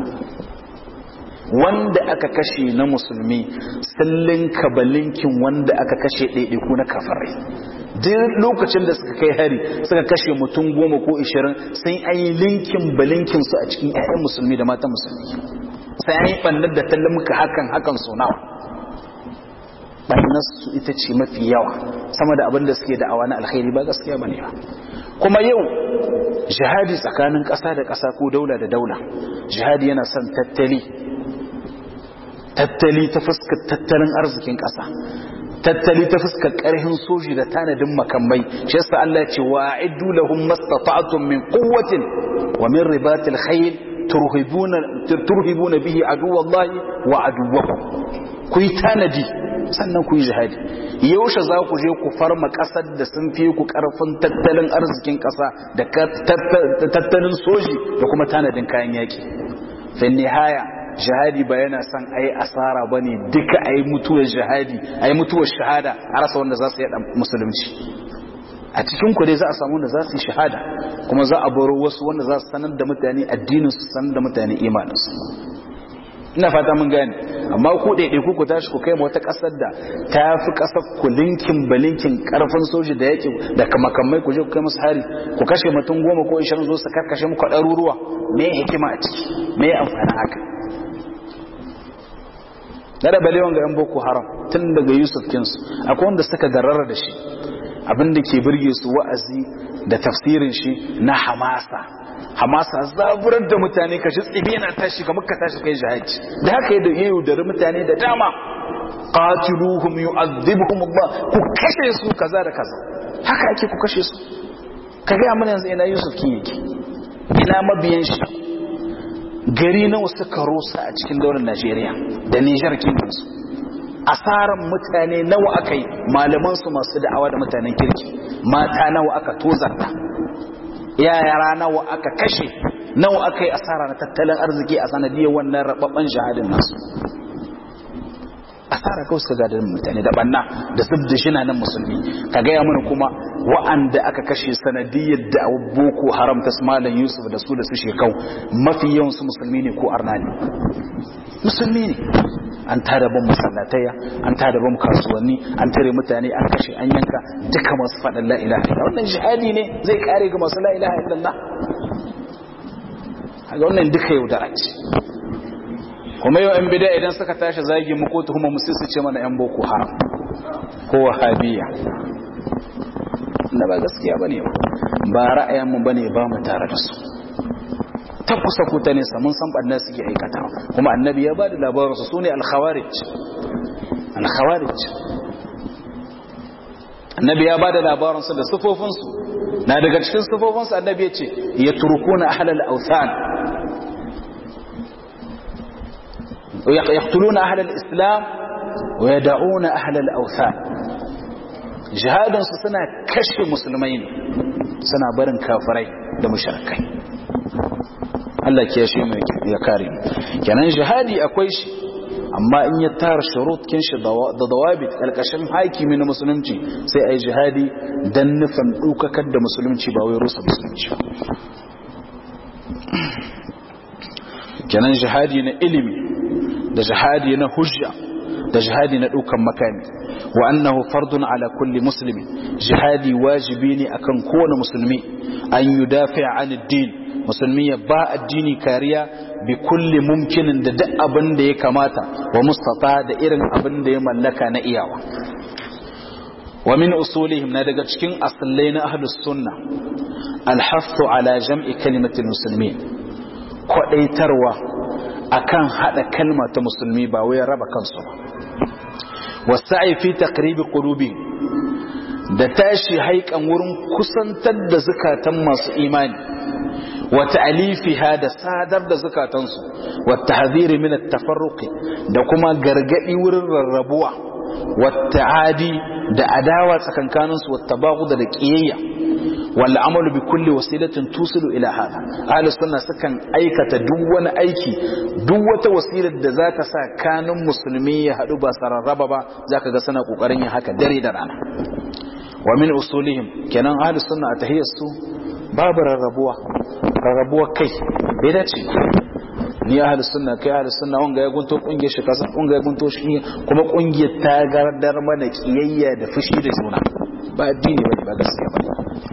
wanda aka kashe na musulmi sallin kabalinkin wanda aka kashe ɗaiɗaiku na kafirai duk lokacin da suka kai hari suka kashe mutum goma ko ishirin sun an yi linkin balinkin su a cikin 'ya'yan musulmi da matan musulmi sai an yi ɓannar da tallamka hakan hakan so nawa ɓannar su ita ce mafi yawa sama da abin da suke da'awa na alkhairi ba gaskiya ba ne ba kuma yau jihadi tsakanin ƙasa da ƙasa ko daula da daula jihadi yana son tattali tattali ta fuskar tattalin arzikin ƙasa tattali ta fuskar ƙarfin soji da tanadin makamai shi yasa Allah ya ce wa a'iddu lahum mastata'tum min quwwatin wa min ribatil khayl turhibuna turhibuna bihi aduwallahi wa aduwwakum ku yi tanadi sannan ku yi jihadi yaushe za ku je ku farma ƙasar da sun fi ku ƙarfin tattalin arzikin ƙasa da tattalin soji da kuma tanadin kayan yaƙi fin nihaya jihadi ba yana son a yi asara ba ne duka a yi mutuwar jihadi a yi mutuwar shahada a rasa wanda za su yi musulunci a cikin ku dai za a samu wanda za su yi shahada kuma za a baro wasu wanda za su sanar da mutane addinin su sanar da mutane imaninsu ina fata mun gane amma ku ɗaiɗai ku ku tashi ku kai wata ƙasar da ta fi ƙasar ku linkin balinkin ƙarfin soji da yaƙi da kamakamai ku je ku kai musu hari ku kashe mutum goma ko ishirin zo su karkashe muku ɗaruruwa me hikima a ciki me amfani haka na da balewan ga 'yan boko haram tun daga yusuf kinsu akwai wanda suka darara da shi abinda ke birge su wa'azi da tafsirin shi na hamasa hamasa zaburar da mutane kashi tsibi na tashi kamar ka tashi kai jihadi da haka yi da iya yaudari mutane da dama qatiluhum yu'adhibuhum Allah ku kashe su kaza da kaza haka ake ku kashe su ka ga mana yanzu ina yusuf kin yake ina mabiyan shi gari nawa suka rusa a cikin daular Najeriya da Nijar kinsu asaran mutane nawa aka yi malaman su masu da'awa da mutanen kirki mata nawa aka tozarta yara nawa aka kashe nawa aka yi asara na tattalin arziki a sanadiyar wannan rababban shahadin nasu asara kawai suka gadar mutane da banna da zub da shina nan musulmi ka gaya mana kuma wa'anda aka kashe sanadiyar da boko haram ta malam yusuf da su da su shekau mafi yawan su musulmi ne ko arna ne musulmi ne an tada ban masallataya an tada ban kasuwanni an tare mutane an kashe an yanka duka masu faɗin la ilaha illallah wannan jihadi ne zai kare ga masu la ilaha illallah ga wannan duka yaudara ce kuma yau yan bida idan suka tashi zagi mu ko tuhuma mu sai su ce mana yan boko haram ko wahabiya na ba gaskiya bane ba ba ra'ayin mu bane ba mu tare da su ta kusa ko ta nesa mun san bannan suke aikata kuma annabi ya ba da labarin su sune al-khawarij al-khawarij annabi ya ba da labarin su da sifofin su na daga cikin sifofin su annabi ya ce yatrukuna ahlal awthan يقتلون أهل الإسلام ويدعون أهل الأوثان جهاد سنة كشف مسلمين سنة برن كافرين da mushrikai Allah ke shi mai ya kare kenan jihadi akwai shi amma in ya tara shurutkin shi da dawabit kalkashin hakimi na musulunci sai ai jihadi dan nufin dukakar da musulunci ba wai rusa musulunci kenan jihadi na ilimi da jihadi na hujja da jihadi na dukan makami wa annahu fardun ala kulli muslimi jihadi wajibi ne akan kowane musulmi an yudafi an ad-din musulmi ya ba addini kariya bi kulli mumkinin da duk abin da ya kamata wa mustata da irin abin da ya mallaka na iyawa wa min usulihim na daga cikin asallai na ahlus sunna al-hasu ala jam'i kalimatil muslimin kwadaitarwa akan hada kalma ta musulmi ba wai raba kansu ba wasa'i fi taqribi qulubi da tashi haikan wurin kusantar da zakatan masu imani wa ta'alifiha da sadar da zakatansu wa tahdhiri min at-tafarruq da kuma gargadi wurin rarrabuwa wa ta'adi da adawa tsakankaninsu wa tabaghud da qiyayya wal amalu bi kulli wasilatin tusilu ila hada ahli sunna sukan aikata duk wani aiki duk wata wasilar da za ta sa kanin musulmi ya hadu ba sararraba ba zaka ga suna kokarin yin haka dare da rana wa min usulihim kenan ahli sunna a tahiyyarsu babu rarrabuwa rarrabuwa kai bai dace ni ahli sunna kai ahli sunna wanga ya gunto kungiyar shi kasa wanga ya gunto shi kuma kungiyar ta gardar mana kiyayya da fushi da juna ba addini ba ba gaskiya ba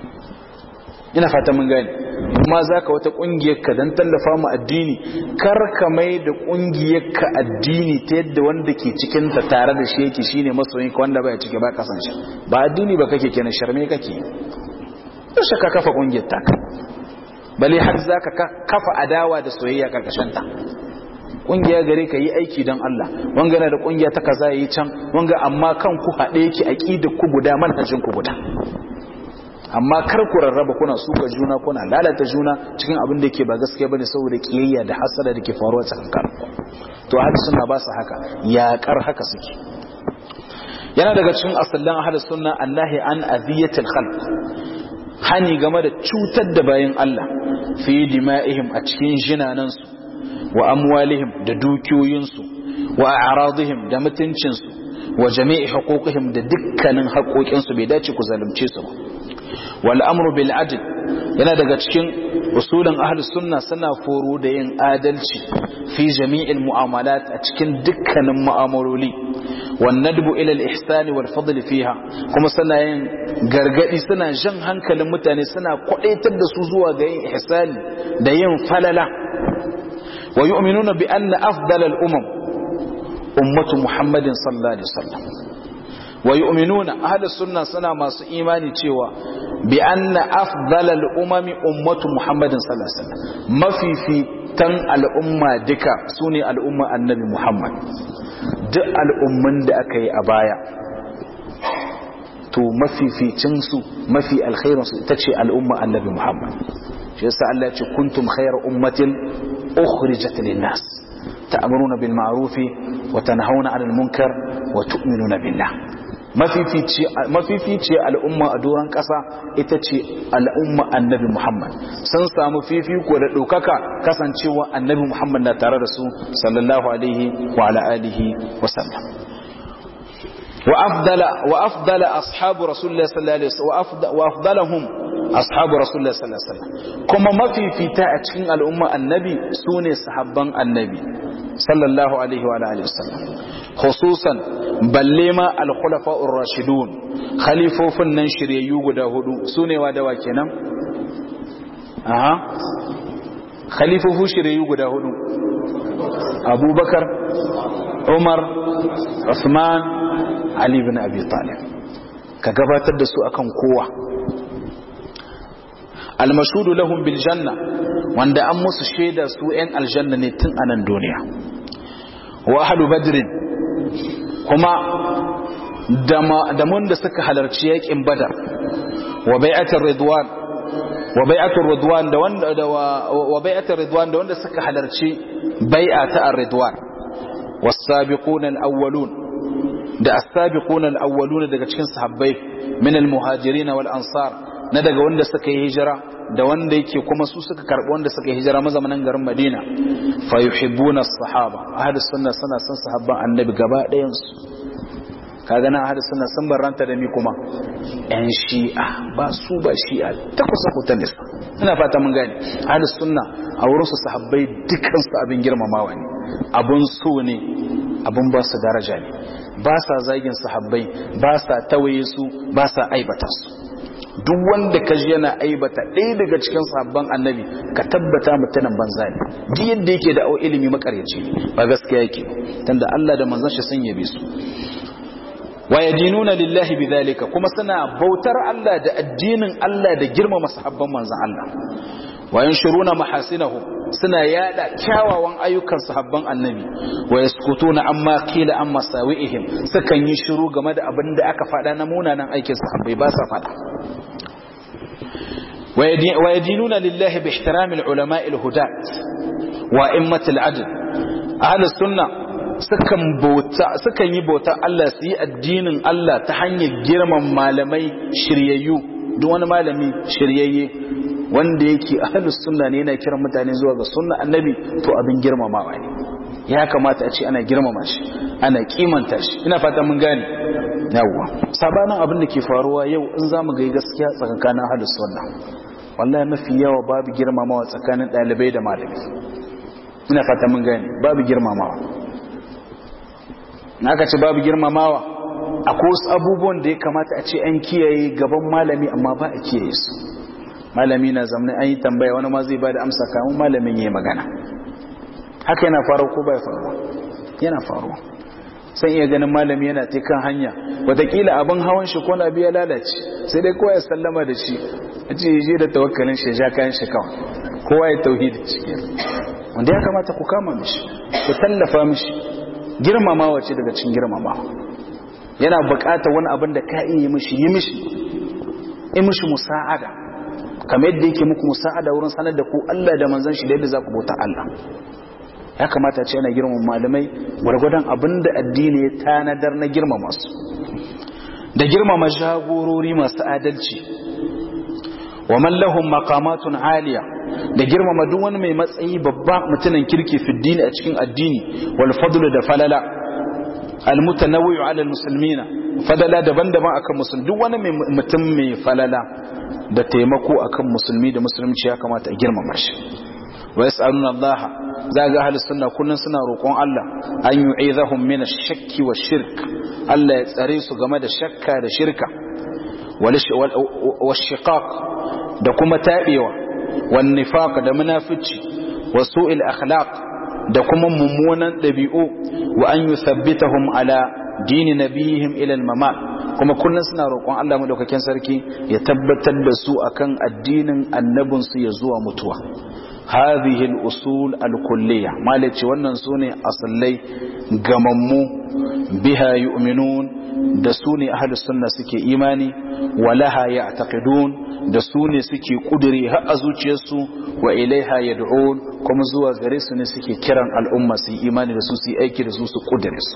ina fata mun gane kuma zaka wata kungiyar ka dan tallafa mu addini kar ka mai da kungiyar ka addini ta yadda wanda ke cikin ta tare da shi yake shine masoyin ka wanda baya cike ba kasan shi ba addini ba kake kenan sharme kake yaushe ka kafa kungiyar ta bale har zaka kafa adawa da soyayya karkashin ta kungiya gare ka yi aiki don Allah wanga na da kungiya ta kaza yi can wanga amma kan ku haɗe yake aqidar ku guda manhajin ku guda amma kar ku rarraba kuna suka juna kuna lalata juna cikin abin da yake ba gaskiya bane saboda kiyayya da hasada da ke faruwa tsakankan to ahli sunna ba su haka yaƙar haka suke yana daga cikin asallan ahli sunna annahi an aziyatil khalq hani game da cutar da bayin Allah fi dima'ihim a cikin jinanansu wa amwalihim da dukiyoyinsu wa a'radihim da mutuncinsu wa jami'i huquqihim da dukkanin haƙoƙinsu bai dace ku zalunce su ba wal amru bil adl yana daga cikin usulin ahlus sunna suna foro da yin adalci fi jami'il mu'amalat a cikin dukkanin mu'amaloli wan nadbu ila al ihsan wal fadl fiha kuma suna yin gargadi suna jan hankalin mutane suna kwadaitar da su zuwa ga yin ihsani da yin falala wa yu'minuna bi anna afdal al umam ummatu muhammadin sallallahu alaihi wasallam wa yu'minuna ahlus sunna suna masu imani cewa bi anna afdalal umami ummatu muhammadin sallallahu alaihi wasallam mafifitan al'umma duka sune al'umma annabi muhammad duk al'umman da aka yi a baya to mafificin su mafi alkhairin su ita ce al'umma annabi muhammad shi yasa Allah ya ce kuntum khayra ummatin ukhrijat lin-nas ta'muruna bil ma'ruf wa tanhauna 'anil munkar wa tu'minuna billah mafifici al'umma a doron ƙasa ita ce al'umma annabi Muhammad sun samu fifiko da ɗaukaka kasancewa annabi Muhammad na tare da su sallallahu alaihi wa ala'alihi wasallam wa afdala ashabu rasulullah sallallahu alaihi wasallam wa afdalahum ashabu rasulullah sallallahu alaihi wasallam kuma mafifita a cikin al'umma annabi sune sahabban annabi sallallahu alaihi wa alihi wasallam khususan balle ma al-khulafa'ur rashidun khalifofin nan shiryayyu guda hudu sune wa dawa kenan aha khalifofu shirayu guda hudu abubakar umar usman ali bin abi talib ka gabatar da su akan kowa almashudu lahum bil janna wanda an musu shaida su yan aljanna ne tun anan duniya wa ahlu badrin kuma da mun da suka halarci yakin badar wa bai'atul ridwan wa bai'atul ridwan da wanda da wa bai'atul ridwan da wanda suka halarci bai'a ta ar-ridwan was-sabiquna al-awwalun da as-sabiquna al-awwalun daga cikin sahabbai min al-muhajirin wal ansar na daga wanda suka yi hijira da wanda yake kuma su suka karbi wanda suka yi hijira mazamanin garin Madina fa yuhibbuna as-sahaba ahlus sunna suna son sahabban annabi gaba ɗayan su kaga na ahlus sunna sun barranta da mi kuma yan shi'a ba su ba shi'a ta kusa kutan nisa ina fata mun gane ahlus sunna a wurin su sahabbai dukkan su abin girmamawa ne abun so ne abun ba su daraja ne ba sa zagin sahabbai ba sa tawaye su ba sa aibata su duk wanda ka ji yana aibata ɗaya daga cikin sabon annabi ka tabbata mutumin banza ne duk yadda yake da ilimi makaryaci ba gaskiya yake tunda Allah da manzon shi sun yabe su wa yadinuna lillahi bidhalika kuma suna bautar Allah da addinin Allah da girmama sahabban manzon Allah wa yanshuruna mahasinahu suna yada kyawawan ayyukan sahabban annabi wa yaskutuna amma qila amma sawi'ihim sukan yi shiru game da abin da aka faɗa na munanan aikin sahabbai ba sa faɗa wa yadinuna lillahi bi ihtirami al-ulama al-hudat wa immat al-adl ahli sunna sukan bauta sukan yi bauta Allah su yi addinin Allah ta hanyar girman malamai shiryayyu duk wani malami shiryayye wanda yake ahlus sunna ne yana kiran mutane zuwa ga sunna annabi to abin girmamawa ne ya kamata a ce ana girmama shi ana kimanta shi ina fata mun gane yawwa sabanin abin da ke faruwa yau in zamu ga gaskiya tsakanin ahlus sunna wallahi mafi yawa babu girmamawa tsakanin dalibai da malami ina fata mun gane babu girmamawa aka ce babu girmamawa akwai wasu abubuwan da ya kamata a ce an kiyaye gaban malami amma ba a kiyaye su malami na zamani an yi tambaya wani ma zai ba da amsa kamun malamin ya yi magana haka yana faruwa ko bai faruwa yana faruwa sai iya ganin malami yana ta kan hanya watakila abin hawan shi ko na biya lalace sai dai kowa ya sallama da shi a ce je da tawakkalin shi ja kayan shi kawai kowa ya tauhidi cikin wanda ya kamata ku kama mishi ku tallafa mishi girmamawa ce daga cikin girmamawa yana bukatar wani abin da ka iya yi mishi yi mishi yi mishi musa'ada kamar yadda yake muku musa'ada wurin sanar da ku Allah da manzon shi da yadda za ku bauta Allah ya kamata ce yana girmama malamai gwargwadon abin da addini ya tanadar na girmama su da girmama jagorori masu adalci wa man lahum maqamatun aliya da girmama duk wani mai matsayi babba mutumin kirki fi dini a cikin addini wal fadlu da falala al mutanawwi'u ala al muslimina falala daban-daban akan musulmi duk wani mutum mai falala da taimako akan musulmi da musulunci ya kamata a girmama shi wa yas'aluna Allah za ga ahli sunna kullun suna roƙon Allah an yu'idhahum min ash-shakki wash-shirk Allah ya tsare su game da shakka da shirka wash-shiqaq da kuma tabewa wan nifaq da munafici wa su'il akhlaq da kuma mummunan dabi'u wa an yuthabbitahum ala dini nabiyihim ila al-mamat kuma kullun suna roƙon Allah madaukakin sarki ya tabbatar da su akan addinin annabinsu ya zuwa mutuwa hadhihi al-usul al-kulliyya malaci wannan sune asallai gamammu biha yu'minun da sune ahlus sunna suke imani walaha ya'taqidun da sune suke kudure har a zuciyarsu wa ilaiha yad'un kuma zuwa gare su ne suke kiran al'umma su imani da su su aiki da su su kudure su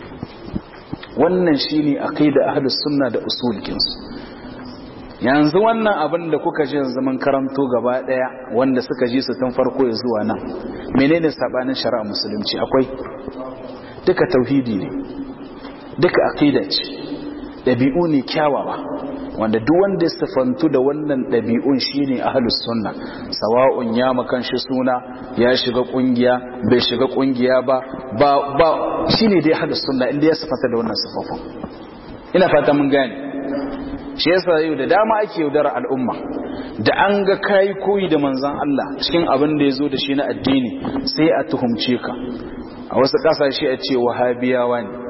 wannan shine aqida ahlus sunna da usulkinsu yanzu wannan abin da kuka ji yanzu mun karanto gaba daya wanda suka ji su tun farko ya zuwa nan menene sabanin shari'a musulunci akwai duka tauhidi ne duka aqida ce dabi'u ne kyawawa wanda duk wanda ya sifantu da wannan dabi'un shine ahlus sunna sawa'un ya makan shi suna ya shiga kungiya bai shiga kungiya ba ba ba shine dai ahlus sunna inda ya sifanta da wannan sifofin ina fata mun gane shi yasa yau da dama ake yaudara al'umma da an ga kayi koyi da manzan Allah cikin abin da ya zo da shi na addini sai a tuhumce ka a wasu ƙasashe a ce wahabiyawa ne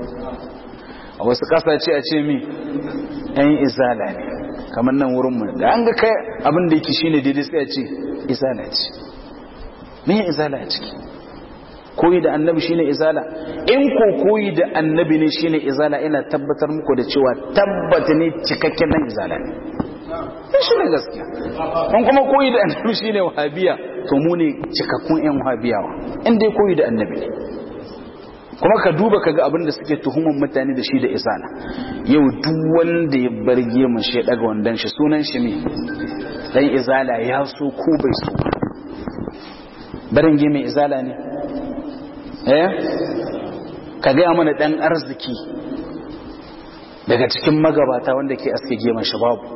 a wasu ƙasashe a ce mi ‘yan izala ne kamar nan wurinmu da an ga kai abin da yake shi ne daidai sai a ce izala ce me izala a ciki koyi da annabi shine izala in ko koyi da annabi ne shine izala ina tabbatar muku da cewa tabbata ne cikakken nan izala ne shi ne gaskiya in kuma koyi da annabi shine wahabiya to mu ne cikakkun yan wahabiyawa in dai koyi da annabi ne kuma ka duba kaga abin da suke tuhuman mutane da shi da izala yau duk wanda ya barge mu shi daga wandan shi sunan shi ne dan izala ya so ko bai so barin mai izala ne eh ka gaya mana dan arziki daga cikin magabata wanda ke aske geman shi babu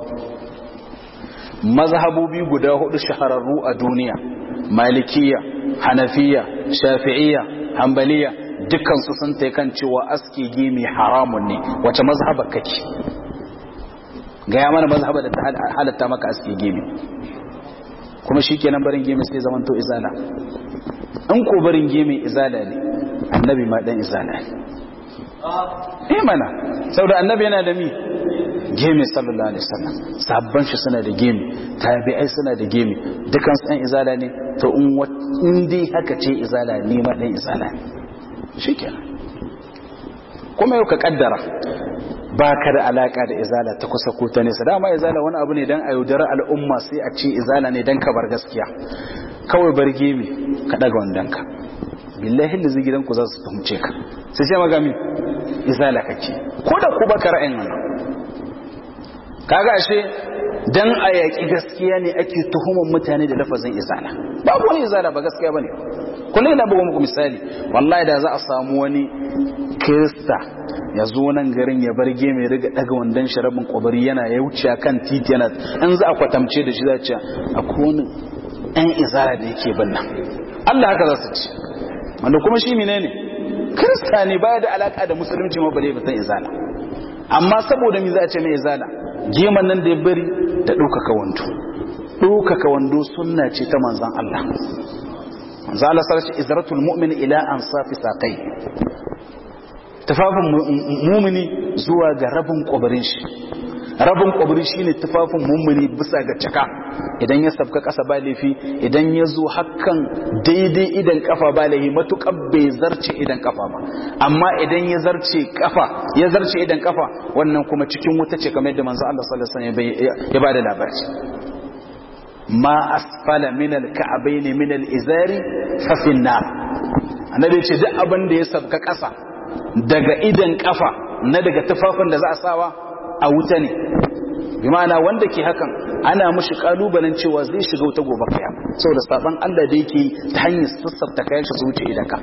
mazhabobi guda hudu shahararru a duniya malikiya hanafiya shafi'iyya hanbaliya dukansu sun ta kan cewa aske gemi haramun ne wace mazhaba kake gaya mana mazhaba da ta halatta maka aske gemi kuma shi kenan barin gemi sai zamanto izala in ko barin gemi izala ne annabi ma dan izala ne eh mana saboda annabi yana da mi gemi sallallahu alaihi wasallam sabban shi suna da gemi tabi'ai suna da gemi dukan su dan izala ne to in dai haka ce izala ne ma dan izala ne shikenan kuma yau ka kaddara ba ka da alaka da izala ta kusa ko ta nesa dama izala wani abu ne dan a yaudara al'umma sai a ce izala ne dan ka bar gaskiya kawai bar gemi ka daga wandanka billahi da zai gidanku za su fahimce ka sai sai magami izala kake ko da ku baka ra'ayin wannan kaga ashe dan a yaƙi gaskiya ne ake tuhumar mutane da lafazin izala babu wani izala ba gaskiya bane kullum ina buga muku misali wallahi da za a samu wani kirista ya zo nan garin ya bar mai riga daga wandan sharabin kwabari yana ya wuce kan titi yana an za a kwatamce da shi za a ce akwai wani ɗan izala da yake bin nan Allah haka za su ci wanda kuma shi menene kirista ne baya da alaka da musulunci ma bare ba san izala amma saboda me za a ce mai izala geman nan da ya bari da ɗaukaka wando ɗaukaka wando sunna ce ta manzan Allah manzan Allah sarki izratul mu'min ila an safi saƙai tufafin mumini zuwa ga rabin ƙwabarin shi rabin ƙwabari shi ne tufafin mumini bisa ga caka idan ya sabka ƙasa ba laifi idan ya zo hakan daidai idan kafa ba laifi matuƙar bai zarce idan kafa ba amma idan ya zarce kafa ya zarce idan kafa wannan kuma cikin wuta ce kamar yadda manzo Allah sallallahu alaihi wasallam ya bada labari ma asfala min al-ka'bayn min al-izari fa fi nar annabi ce duk abin da ya sabka ƙasa daga idan kafa na daga tufafin da za a sawa a wuta ne bi ma'ana wanda ke hakan ana mushi kalubalen cewa zai shiga wuta gobe kaya saboda saban Allah da yake ta hanyar sassafta kayan shi su wuce idan ka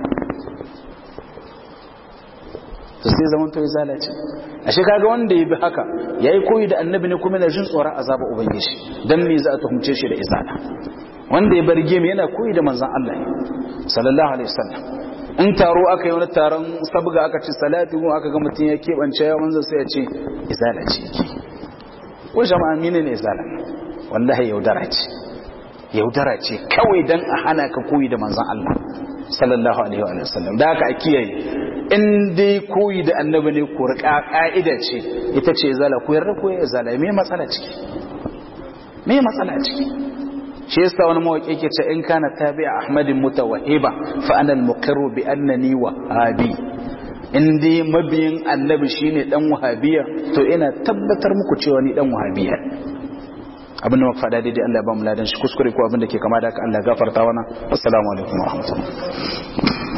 to sai zaman to ya zalace ashe kaga wanda ya bi haka yayi koyi da annabi ne kuma yana jin tsoron azaba ubangiji dan me za a tuhumce shi da izala wanda ya bar gemi yana koyi da manzon Allah ne sallallahu alaihi wasallam in taro aka yi wani taron sabga aka ce salati mu aka ga mutum ya keɓance ya manzon sai ya ce izala ce ko jama'a mine ne izala wallahi yaudara ce yaudara ce kawai dan a hana ka koyi da manzon Allah sallallahu alaihi wa sallam da haka a kiyaye in dai koyi da annabi ne ko rika ka'ida ce ita ce izala ko yarda ko izala me matsala ciki me matsala ciki shi yasa wani mawaki yake ce in kana tabi'a ahmadin mutawahhiba fa ana al-muqirru bi annani wahabi in dai mabiyin annabi shine dan wahabiya to ina tabbatar muku cewa ni dan wahabiya abin da muka faɗa daidai Allah ya ba mu ladan shi kuskure ko abin da ke kama da haka Allah gafarta wana assalamu alaikum wa rahmatullahi